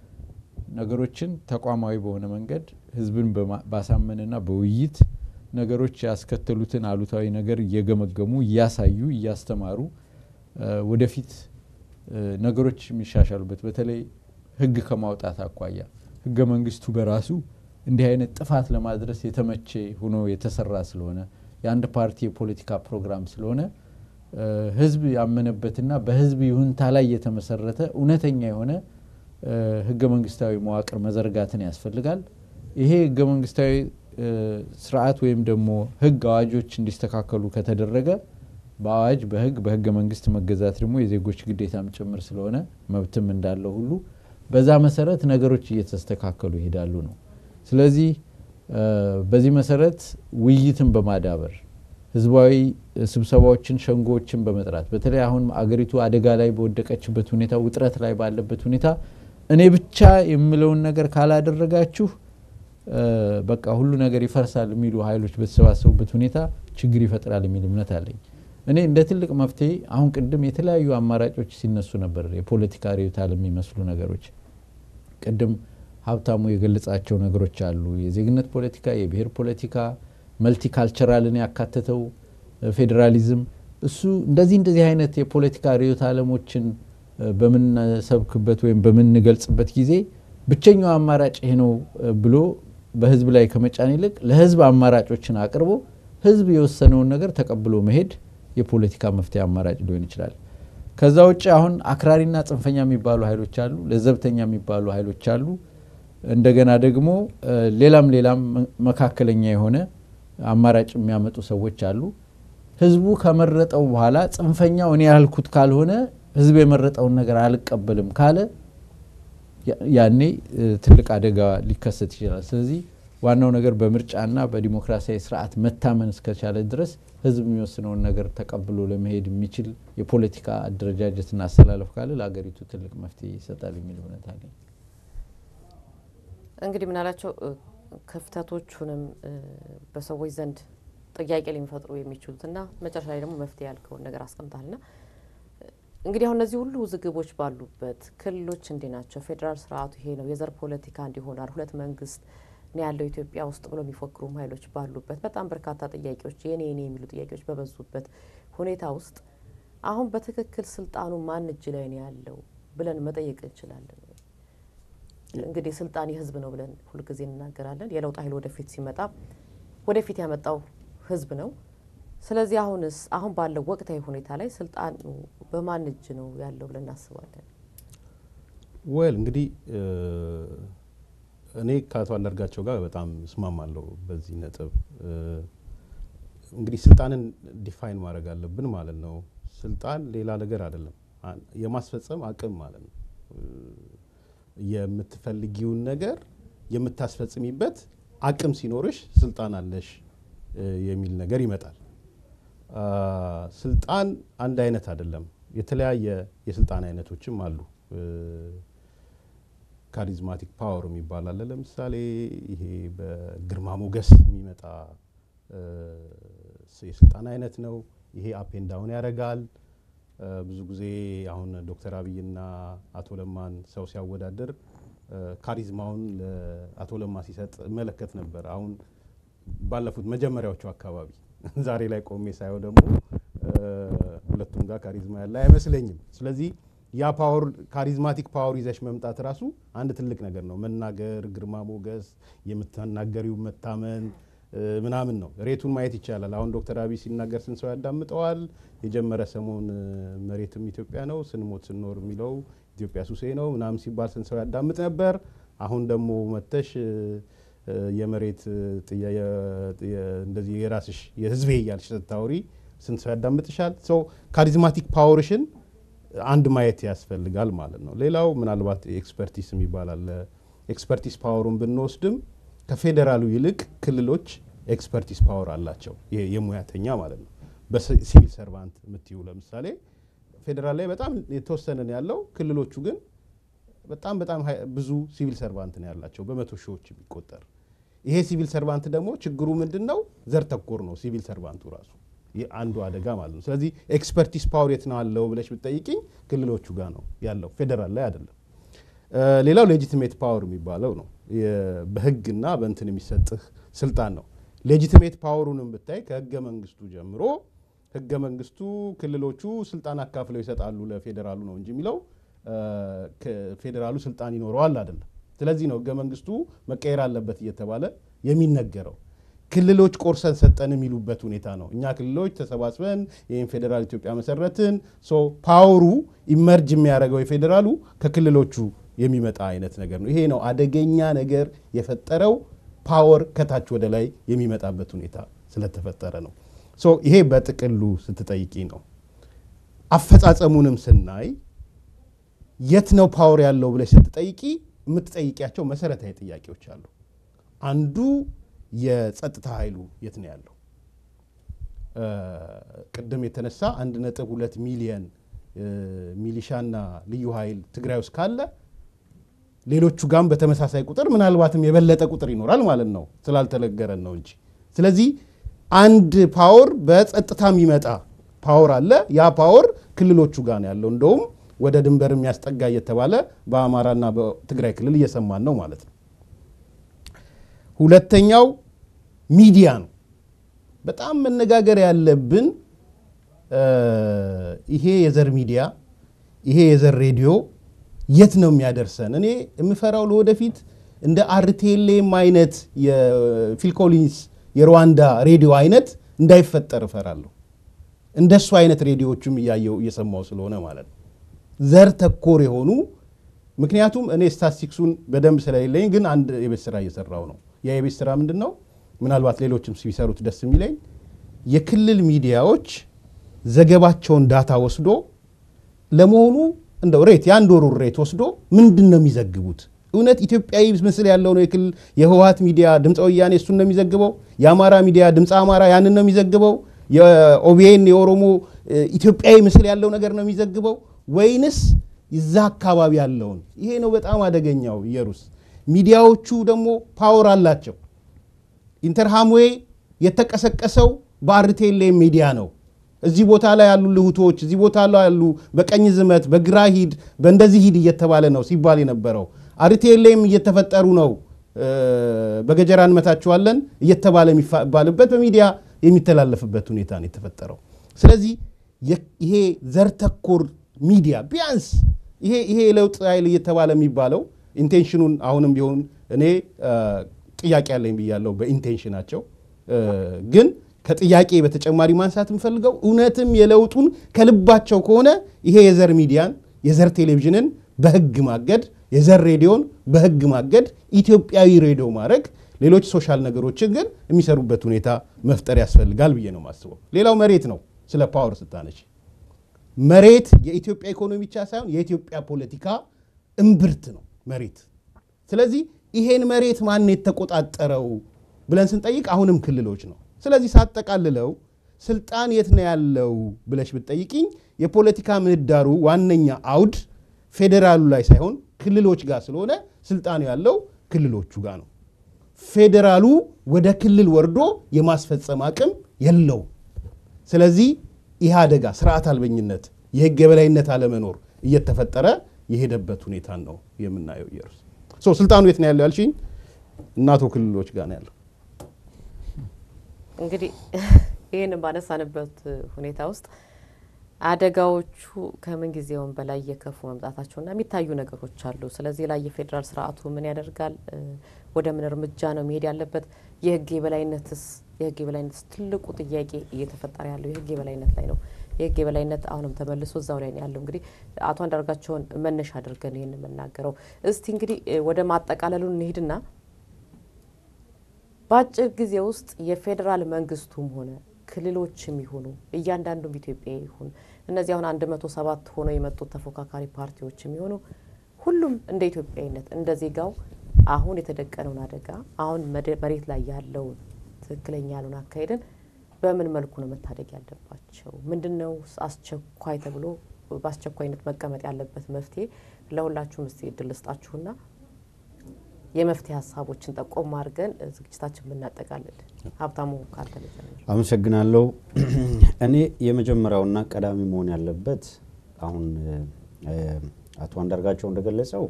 ነገሮችን ተቋማዊ በሆነ መንገድ ህዝብን ባሳመንና በውይይት ነገሮች ያስከተሉትን አሉታዊ ነገር እየገመገሙ እያሳዩ እያስተማሩ ወደፊት ነገሮች የሚሻሻሉበት በተለይ ህግ ከማውጣት አኳያ ህገ መንግስቱ በራሱ እንዲህ አይነት ጥፋት ለማድረስ የተመቼ ሆኖ የተሰራ ስለሆነ የአንድ ፓርቲ የፖለቲካ ፕሮግራም ስለሆነ ህዝብ ያመነበትና በህዝብ ይሁንታ ላይ የተመሰረተ እውነተኛ የሆነ ህገ መንግስታዊ መዋቅር መዘርጋትን ያስፈልጋል። ይሄ ህገ መንግስታዊ ስርዓት ወይም ደግሞ ህግ አዋጆች እንዲስተካከሉ ከተደረገ በአዋጅ በህግ በህገ መንግስት መገዛት ደግሞ የዜጎች ግዴታም ጭምር ስለሆነ መብትም እንዳለው ሁሉ በዛ መሰረት ነገሮች እየተስተካከሉ ይሄዳሉ ነው። ስለዚህ በዚህ መሰረት ውይይትን በማዳበር ህዝባዊ ስብሰባዎችን፣ ሸንጎዎችን በመጥራት በተለይ አሁን አገሪቱ አደጋ ላይ በወደቀችበት ሁኔታ፣ ውጥረት ላይ ባለበት ሁኔታ እኔ ብቻ የምለውን ነገር ካላደረጋችሁ በቃ ሁሉ ነገር ይፈርሳል የሚሉ ኃይሎች በተሰባሰቡበት ሁኔታ ችግር ይፈጥራል የሚል እምነት አለኝ። እኔ እንደ ትልቅ መፍትሄ አሁን ቅድም የተለያዩ አማራጮች ሲነሱ ነበር፣ የፖለቲካ ርዕዮተ ዓለም የሚመስሉ ነገሮች። ቅድም ሀብታሙ የገለጻቸው ነገሮች አሉ። የዜግነት ፖለቲካ፣ የብሔር ፖለቲካ፣ መልቲካልቸራልን ያካተተው ፌዴራሊዝም፣ እሱ እንደዚህ እንደዚህ አይነት የፖለቲካ ርዕዮተ ዓለሞችን በምንሰብክበት ወይም በምንገልጽበት ጊዜ ብቸኛው አማራጭ ይሄ ነው ብሎ በህዝብ ላይ ከመጫን ይልቅ ለህዝብ አማራጮችን አቅርቦ ህዝብ የወሰነውን ነገር ተቀብሎ መሄድ የፖለቲካ መፍትሄ አማራጭ ሊሆን ይችላል። ከዛ ውጭ አሁን አክራሪና ጽንፈኛ የሚባሉ ኃይሎች አሉ፣ ለዘብተኛ የሚባሉ ኃይሎች አሉ። እንደገና ደግሞ ሌላም ሌላም መካከለኛ የሆነ አማራጭ የሚያመጡ ሰዎች አሉ። ህዝቡ ከመረጠው በኋላ ጽንፈኛው እኔ ያልኩት ካልሆነ ህዝብ የመረጠውን ነገር አልቀበልም ካለ ያኔ ትልቅ አደጋ ሊከሰት ይችላል። ስለዚህ ዋናው ነገር በምርጫና በዲሞክራሲያዊ ስርዓት መታመን እስከቻለ ድረስ ህዝብ የሚወስነውን ነገር ተቀብሎ ለመሄድ የሚችል የፖለቲካ አደረጃጀትና አሰላለፍ ካለ ለሀገሪቱ ትልቅ መፍትሄ ይሰጣል የሚል እምነት አለኝ። እንግዲህ ምናላቸው ክፍተቶቹንም በሰዎች ዘንድ ጥያቄ ሊፈጥሩ የሚችሉትና መጨረሻ ላይ ደግሞ መፍትሄ ያልከውን ነገር አስቀምጣልና እንግዲህ አሁን እነዚህ ሁሉ ውዝግቦች ባሉበት ክልሎች እንዲህ ናቸው፣ ፌዴራል ስርዓቱ ይሄ ነው፣ የዘር ፖለቲካ እንዲሆናል፣ ሁለት መንግስት ነው ያለው ኢትዮጵያ ውስጥ ብሎ የሚፎክሩም ኃይሎች ባሉበት በጣም በርካታ ጥያቄዎች የኔ የኔ የሚሉ ጥያቄዎች በበዙበት ሁኔታ ውስጥ አሁን በትክክል ስልጣኑ ማን እጅ ላይ ነው ያለው ብለን መጠየቅ እንችላለን። እንግዲህ ስልጣን የህዝብ ነው ብለን ሁልጊዜ እንናገራለን። የለውጥ ኃይል ወደፊት ሲመጣ ወደፊት ያመጣው ህዝብ ነው። ስለዚህ አሁንስ አሁን ባለው ወቅታዊ ሁኔታ ላይ ስልጣኑ በማን እጅ ነው ያለው ብለን እናስባለን? ወል እንግዲህ እኔ ከአቶ አንዳርጋቸው ጋር በጣም እስማማለሁ በዚህ ነጥብ። እንግዲህ ስልጣንን ዲፋይን ማድረግ አለብን ማለት ነው። ስልጣን ሌላ ነገር አይደለም፣ የማስፈጸም አቅም ማለት ነው። የምትፈልጊውን ነገር የምታስፈጽሚበት አቅም ሲኖርሽ ስልጣን አለሽ የሚል ነገር ይመጣል። ስልጣን አንድ አይነት አይደለም። የተለያየ የስልጣን አይነቶችም አሉ። ካሪዝማቲክ ፓወር የሚባል አለ። ለምሳሌ ይሄ በግርማ ሞገስ የሚመጣ የስልጣን አይነት ነው። ይሄ አፔን ዳውን ያደርጋል። ብዙ ጊዜ አሁን ዶክተር አብይና አቶ ለማን ሰው ሲያወዳድር ካሪዝማውን ለአቶ ለማ ሲሰጥ እመለከት ነበር። አሁን ባለፉት መጀመሪያዎቹ አካባቢ ዛሬ ላይ ቆሜ ሳየው ደግሞ ሁለቱም ጋር ካሪዝማ ያለ አይመስለኝም። ስለዚህ ያ ፓወር ካሪዝማቲክ ፓወር ይዘሽ መምጣት ራሱ አንድ ትልቅ ነገር ነው። መናገር፣ ግርማ ሞገስ፣ የምትናገሪው መታመን ምናምን ነው። ሬቱን ማየት ይቻላል። አሁን ዶክተር አብይ ሲናገር ስንት ሰው ያዳምጠዋል? የጀመረ ሰሞን መሬትም ኢትዮጵያ ነው ስንሞት ስንኖር የሚለው ኢትዮጵያ ሱሴ ነው ምናምን ሲባል ስንት ሰው ያዳምጥ ነበር? አሁን ደግሞ መተሽ የመሬት እንደዚህ የራስሽ የህዝቤ እያልሽ ስታወሪ ስንት ሰው ያዳምጥሻል? ሰው ካሪዝማቲክ ፓወርሽን አንድ ማየት ያስፈልጋል ማለት ነው። ሌላው ምናልባት ኤክስፐርቲስ የሚባል አለ። ኤክስፐርቲስ ፓወሩን ብንወስድም ከፌዴራሉ ይልቅ ክልሎች ኤክስፐርቲስ ፓወር አላቸው። ይሄ የሙያተኛ ማለት ነው። በሲቪል ሰርቫንት የምትዩ ለምሳሌ ፌዴራል ላይ በጣም የተወሰነ ነው ያለው። ክልሎቹ ግን በጣም በጣም ብዙ ሲቪል ሰርቫንት ነው ያላቸው በመቶ ሺዎች የሚቆጠር። ይሄ ሲቪል ሰርቫንት ደግሞ ችግሩ ምንድን ነው? ዘር ተኮር ነው ሲቪል ሰርቫንቱ ራሱ አንዱ አደጋ ማለት ነው። ስለዚህ ኤክስፐርቲስ ፓወር የት ነው አለው ብለሽ ብትጠይቅኝ ክልሎቹ ጋር ነው ያለው፣ ፌዴራል ላይ አይደለም። ሌላው ሌጂቲሜት ፓወር የሚባለው ነው። በህግና በእንትን የሚሰጥህ ስልጣን ነው። ሌጂቲሜት ፓወሩንም ብታይ ከህገ መንግስቱ ጀምሮ ህገ መንግስቱ ክልሎቹ ስልጣን አካፍለው ይሰጣሉ ለፌዴራሉ ነው እንጂ የሚለው ፌዴራሉ ስልጣን ይኖረዋል አይደለም። ስለዚህ ነው ህገ መንግስቱ መቀየር አለበት እየተባለ የሚነገረው። ክልሎች ቆርሰን ሰጠን የሚሉበት ሁኔታ ነው። እኛ ክልሎች ተሰባስበን ይህን ፌዴራል ኢትዮጵያ መሰረትን። ሶ ፓወሩ ኢመርጅ የሚያደርገው የፌዴራሉ ከክልሎቹ የሚመጣ አይነት ነገር ነው። ይሄ ነው አደገኛ ነገር የፈጠረው ፓወር ከታች ወደ ላይ የሚመጣበት ሁኔታ ስለተፈጠረ ነው። ሶ ይሄ በጥቅሉ ስትጠይቂ ነው። አፈጻጸሙንም ስናይ የት ነው ፓወር ያለው ብለሽ ስትጠይቂ የምትጠይቂያቸው መሰረታዊ ጥያቄዎች አሉ። አንዱ የጸጥታ ኃይሉ የት ነው ያለው? ቅድም የተነሳ አንድ ነጥብ ሁለት ሚሊየን ሚሊሻና ልዩ ኃይል ትግራይ ውስጥ ካለ ሌሎቹ ጋም በተመሳሳይ ቁጥር ምናልባትም የበለጠ ቁጥር ይኖራል ማለት ነው፣ ስላልተነገረን ነው እንጂ። ስለዚህ አንድ ፓወር በጸጥታ የሚመጣ ፓወር አለ። ያ ፓወር ክልሎቹ ጋር ነው ያለው። እንደውም ወደ ድንበር የሚያስጠጋ እየተባለ በአማራና በትግራይ ክልል እየሰማን ነው ማለት ነው። ሁለተኛው ሚዲያ ነው። በጣም መነጋገር ያለብን ይሄ የዘር ሚዲያ ይሄ የዘር ሬዲዮ የት ነው የሚያደርሰን? እኔ የምፈራው ለወደፊት እንደ አርቴሌም አይነት የፊል ኮሊንስ የሩዋንዳ ሬዲዮ አይነት እንዳይፈጠር እፈራለሁ። እንደሱ አይነት ሬዲዮዎችም እያየው እየሰማው ስለሆነ ማለት ነው ዘር ተኮር የሆኑ ምክንያቱም እኔ ስታቲስቲክሱን በደንብ ስለሌለኝ ግን አንድ የቤት ስራ እየሰራው ነው። ያ የቤት ስራ ምንድን ነው? ምናልባት ሌሎችም ሲሰሩት ደስ የሚለኝ የክልል ሚዲያዎች ዘገባቸውን ዳታ ወስዶ ለመሆኑ እንደው ሬት የአንድ ወሩ ሬት ወስዶ ምንድን ነው የሚዘግቡት? እውነት ኢትዮጵያዊ ምስል ያለው ነው የክልል የህወሀት ሚዲያ ድምፀ ወያኔ እሱን ነው የሚዘግበው? የአማራ ሚዲያ ድምፀ አማራ ያንን ነው የሚዘግበው? የኦቢኤን የኦሮሞ ኢትዮጵያዊ ምስል ያለው ነገር ነው የሚዘግበው ወይንስ እዛ አካባቢ ያለውን? ይሄ ነው በጣም አደገኛው። ኢየሩስ ሚዲያዎቹ ደግሞ ፓወር አላቸው። ኢንተርሃምዌ የተቀሰቀሰው በአርቴሌም ሚዲያ ነው። እዚህ ቦታ ላይ ያሉ ልሁቶች እዚህ ቦታ ላይ ያሉ በቀኝ ዝመት በግራ ሂድ በእንደዚህ ሂድ እየተባለ ነው ሲባል የነበረው አርቴሌም እየተፈጠሩ ነው። በገጀራ እንመታችኋለን እየተባለ የሚባልበት በሚዲያ የሚተላለፍበት ሁኔታ ነው የተፈጠረው። ስለዚህ ይሄ ዘር ተኮር ሚዲያ ቢያንስ ይሄ ይሄ የለውጥ ኃይል እየተባለ የሚባለው ኢንቴንሽኑን አሁንም ቢሆን እኔ ጥያቄ ያለኝ ብያለሁ በኢንቴንሽናቸው ግን ከጥያቄ በተጨማሪ ማንሳት የምፈልገው እውነትም የለውጡን ከልባቸው ከሆነ ይሄ የዘር ሚዲያን የዘር ቴሌቪዥንን በህግ ማገድ፣ የዘር ሬዲዮን በህግ ማገድ፣ ኢትዮጵያዊ ሬዲዮ ማድረግ፣ ሌሎች ሶሻል ነገሮችን ግን የሚሰሩበት ሁኔታ መፍጠር ያስፈልጋል ብዬ ነው የማስበው። ሌላው መሬት ነው። ስለ ፓወር ስታነች መሬት የኢትዮጵያ ኢኮኖሚ ብቻ ሳይሆን የኢትዮጵያ ፖለቲካ እምብርት ነው መሬት። ስለዚህ ይሄን መሬት ማን የተቆጣጠረው ብለን ስንጠይቅ አሁንም ክልሎች ነው። ስለዚህ ሳጠቃልለው ስልጣን የት ነው ያለው ብለሽ ብትጠይቅኝ የፖለቲካ ምህዳሩ ዋነኛ አውድ ፌዴራሉ ላይ ሳይሆን ክልሎች ጋር ስለሆነ ስልጣኑ ያለው ክልሎቹ ጋር ነው። ፌዴራሉ ወደ ክልል ወርዶ የማስፈጸም አቅም የለውም። ስለዚህ ይህ አደጋ ስርዓት አልበኝነት፣ የህግ የበላይነት አለመኖር እየተፈጠረ የሄደበት ሁኔታን ነው የምናየው። ኢየሩስ ስልጣኑ የት ነው ያለው ያልሽኝ፣ እናቶ ክልሎች ጋር ነው ያለው። እንግዲህ ይህን ባነሳንበት ሁኔታ ውስጥ አደጋዎቹ ከምን ጊዜውም በላይ እየከፉ መምጣታቸውና የሚታዩ ነገሮች አሉ። ስለዚህ ላይ የፌዴራል ስርዓቱ ምን ያደርጋል? ወደ ምን እርምጃ ነው መሄድ ያለበት? የህግ የበላይነትስ የህግ የበላይነትስ ትልቁ ጥያቄ እየተፈጠረ ያለው የህግ የበላይነት ላይ ነው። የህግ የበላይነት አሁንም ተመልሶ እዛው ላይ ነው ያለው። እንግዲህ አቶ አንዳርጋቸውን መነሻ አድርገን ይህን የምናገረው እስቲ እንግዲህ ወደ ማጠቃለሉ እንሄድና በአጭር ጊዜ ውስጥ የፌዴራል መንግስቱም ሆነ ክልሎችም ይሁኑ እያንዳንዱም ኢትዮጵያ ይሁን እነዚህ አሁን አንድ መቶ ሰባት ሆነው የመጡት ተፎካካሪ ፓርቲዎችም ይሆኑ ሁሉም እንደ ኢትዮጵያዊነት እንደ ዜጋው አሁን የተደቀነውን አደጋ አሁን መሬት ላይ ያለውን ትክክለኛ ያልሆነ አካሄድን በምን መልኩ ነው መታደግ ያለባቸው? ምንድን ነው አስቸኳይ ተብሎ በአስቸኳይነት መቀመጥ ያለበት መፍትሄ? ለሁላችሁም እስቲ እድል ልስጣችሁና የመፍትሄ ሀሳቦችን ጠቆም አድርገን ዝግጅታችን ብናጠቃልል። ሀብታሙ ካንተ ልጀምር። አመሰግናለሁ። እኔ የመጀመሪያውና ቀዳሚ መሆን ያለበት አሁን አቶ አንዳርጋቸው እንደገለጸው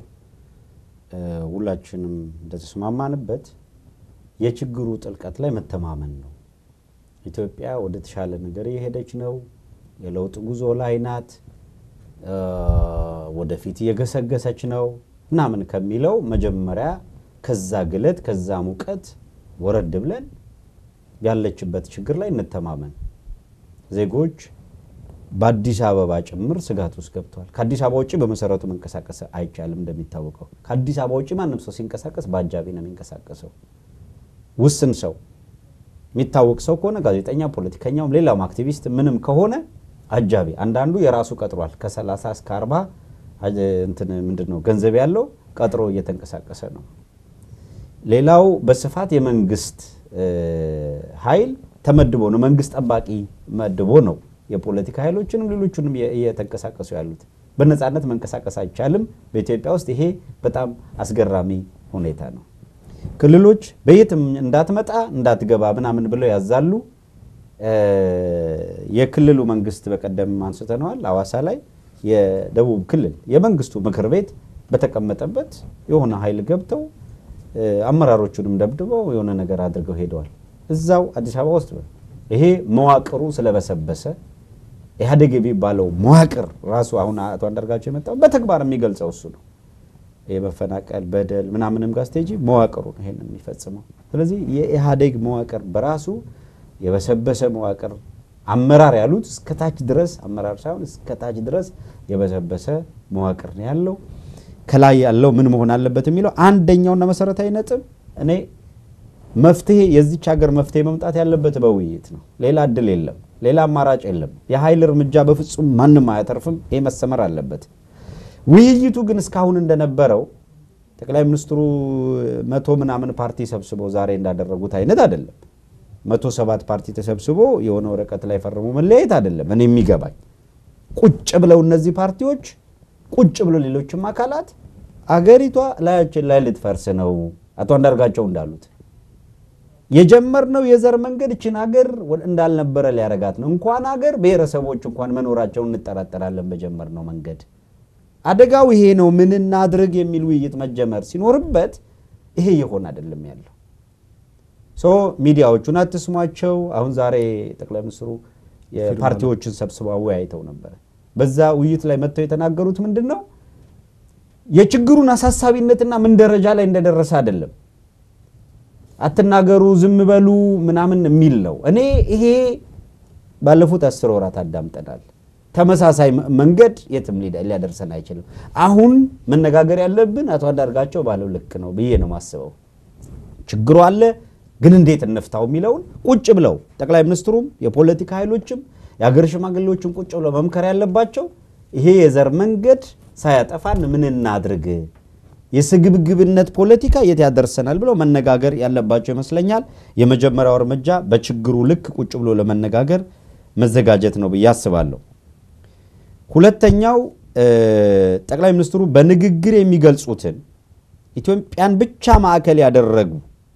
ሁላችንም እንደተስማማንበት የችግሩ ጥልቀት ላይ መተማመን ነው። ኢትዮጵያ ወደ ተሻለ ነገር እየሄደች ነው። የለውጥ ጉዞ ላይ ናት። ወደፊት እየገሰገሰች ነው ምናምን ከሚለው መጀመሪያ ከዛ ግለት ከዛ ሙቀት ወረድ ብለን ያለችበት ችግር ላይ እንተማመን። ዜጎች በአዲስ አበባ ጭምር ስጋት ውስጥ ገብተዋል። ከአዲስ አበባ ውጭ በመሰረቱ መንቀሳቀስ አይቻልም። እንደሚታወቀው ከአዲስ አበባ ውጭ ማንም ሰው ሲንቀሳቀስ በአጃቢ ነው የሚንቀሳቀሰው። ውስን ሰው የሚታወቅ ሰው ከሆነ ጋዜጠኛ፣ ፖለቲከኛውም፣ ሌላውም አክቲቪስት ምንም ከሆነ አጃቢ፣ አንዳንዱ የራሱ ቀጥሯል። ከ30 እስከ 40 እንትን ምንድን ነው ገንዘብ ያለው ቀጥሮ እየተንቀሳቀሰ ነው። ሌላው በስፋት የመንግስት ኃይል ተመድቦ ነው መንግስት ጠባቂ መድቦ ነው የፖለቲካ ኃይሎችንም ሌሎቹንም እየተንቀሳቀሱ ያሉት። በነፃነት መንቀሳቀስ አይቻልም። በኢትዮጵያ ውስጥ ይሄ በጣም አስገራሚ ሁኔታ ነው። ክልሎች በየትም እንዳትመጣ እንዳትገባ ምናምን ብለው ያዛሉ። የክልሉ መንግስት በቀደም አንስተነዋል። አዋሳ ላይ የደቡብ ክልል የመንግስቱ ምክር ቤት በተቀመጠበት የሆነ ኃይል ገብተው አመራሮቹንም ደብድበው የሆነ ነገር አድርገው ሄደዋል። እዛው አዲስ አበባ ውስጥ ይሄ መዋቅሩ ስለበሰበሰ ኢህአዴግ የሚባለው መዋቅር ራሱ አሁን አቶ አንዳርጋቸው የመጣው በተግባር የሚገልጸው እሱ ነው። የመፈናቀል በደል ምናምንም ጋር ስቴጂ መዋቅሩ ነው ይሄንን የሚፈጽመው። ስለዚህ የኢህአዴግ መዋቅር በራሱ የበሰበሰ መዋቅር አመራር ያሉት እስከታች ድረስ አመራር ሳይሆን እስከታች ድረስ የበሰበሰ መዋቅር ነው ያለው። ከላይ ያለው ምን መሆን አለበት የሚለው አንደኛውና መሰረታዊ ነጥብ እኔ መፍትሄ የዚች ሀገር መፍትሄ መምጣት ያለበት በውይይት ነው። ሌላ እድል የለም፣ ሌላ አማራጭ የለም። የኃይል እርምጃ በፍጹም ማንም አያተርፍም። ይሄ መሰመር አለበት። ውይይቱ ግን እስካሁን እንደነበረው ጠቅላይ ሚኒስትሩ መቶ ምናምን ፓርቲ ሰብስበው ዛሬ እንዳደረጉት አይነት አይደለም። መቶ ሰባት ፓርቲ ተሰብስቦ የሆነ ወረቀት ላይ ፈርሞ መለያየት አይደለም። እኔ የሚገባኝ ቁጭ ብለው እነዚህ ፓርቲዎች ቁጭ ብለው ሌሎችም አካላት አገሪቷ ላያችን ላይ ልትፈርስ ነው አቶ አንዳርጋቸው እንዳሉት የጀመርነው የዘር መንገድ እችን ሀገር እንዳልነበረ ሊያረጋት ነው። እንኳን ሀገር ብሔረሰቦች እንኳን መኖራቸውን እንጠራጠራለን በጀመርነው መንገድ። አደጋው ይሄ ነው፣ ምን እናድርግ የሚል ውይይት መጀመር ሲኖርበት ይሄ ይሆን አይደለም ያለው። ሶ ሚዲያዎቹን አትስሟቸው። አሁን ዛሬ ጠቅላይ ሚኒስትሩ የፓርቲዎችን ሰብስበው አወያይተው ነበረ። በዛ ውይይት ላይ መጥተው የተናገሩት ምንድን ነው የችግሩን አሳሳቢነትና ምን ደረጃ ላይ እንደደረሰ አይደለም አትናገሩ፣ ዝም በሉ ምናምን የሚል ነው። እኔ ይሄ ባለፉት አስር ወራት አዳምጠናል። ተመሳሳይ መንገድ የትም ሊያደርሰን አይችልም። አሁን መነጋገር ያለብን አቶ አንዳርጋቸው ባለው ልክ ነው ብዬ ነው ማስበው። ችግሩ አለ ግን እንዴት እንፍታው የሚለውን ቁጭ ብለው ጠቅላይ ሚኒስትሩም የፖለቲካ ኃይሎችም የሀገር ሽማግሌዎችም ቁጭ ብለው መምከር ያለባቸው ይሄ የዘር መንገድ ሳያጠፋን ምን እናድርግ፣ የስግብግብነት ፖለቲካ የት ያደርሰናል ብለው መነጋገር ያለባቸው ይመስለኛል። የመጀመሪያው እርምጃ በችግሩ ልክ ቁጭ ብሎ ለመነጋገር መዘጋጀት ነው ብዬ አስባለሁ። ሁለተኛው ጠቅላይ ሚኒስትሩ በንግግር የሚገልጹትን ኢትዮጵያን ብቻ ማዕከል ያደረጉ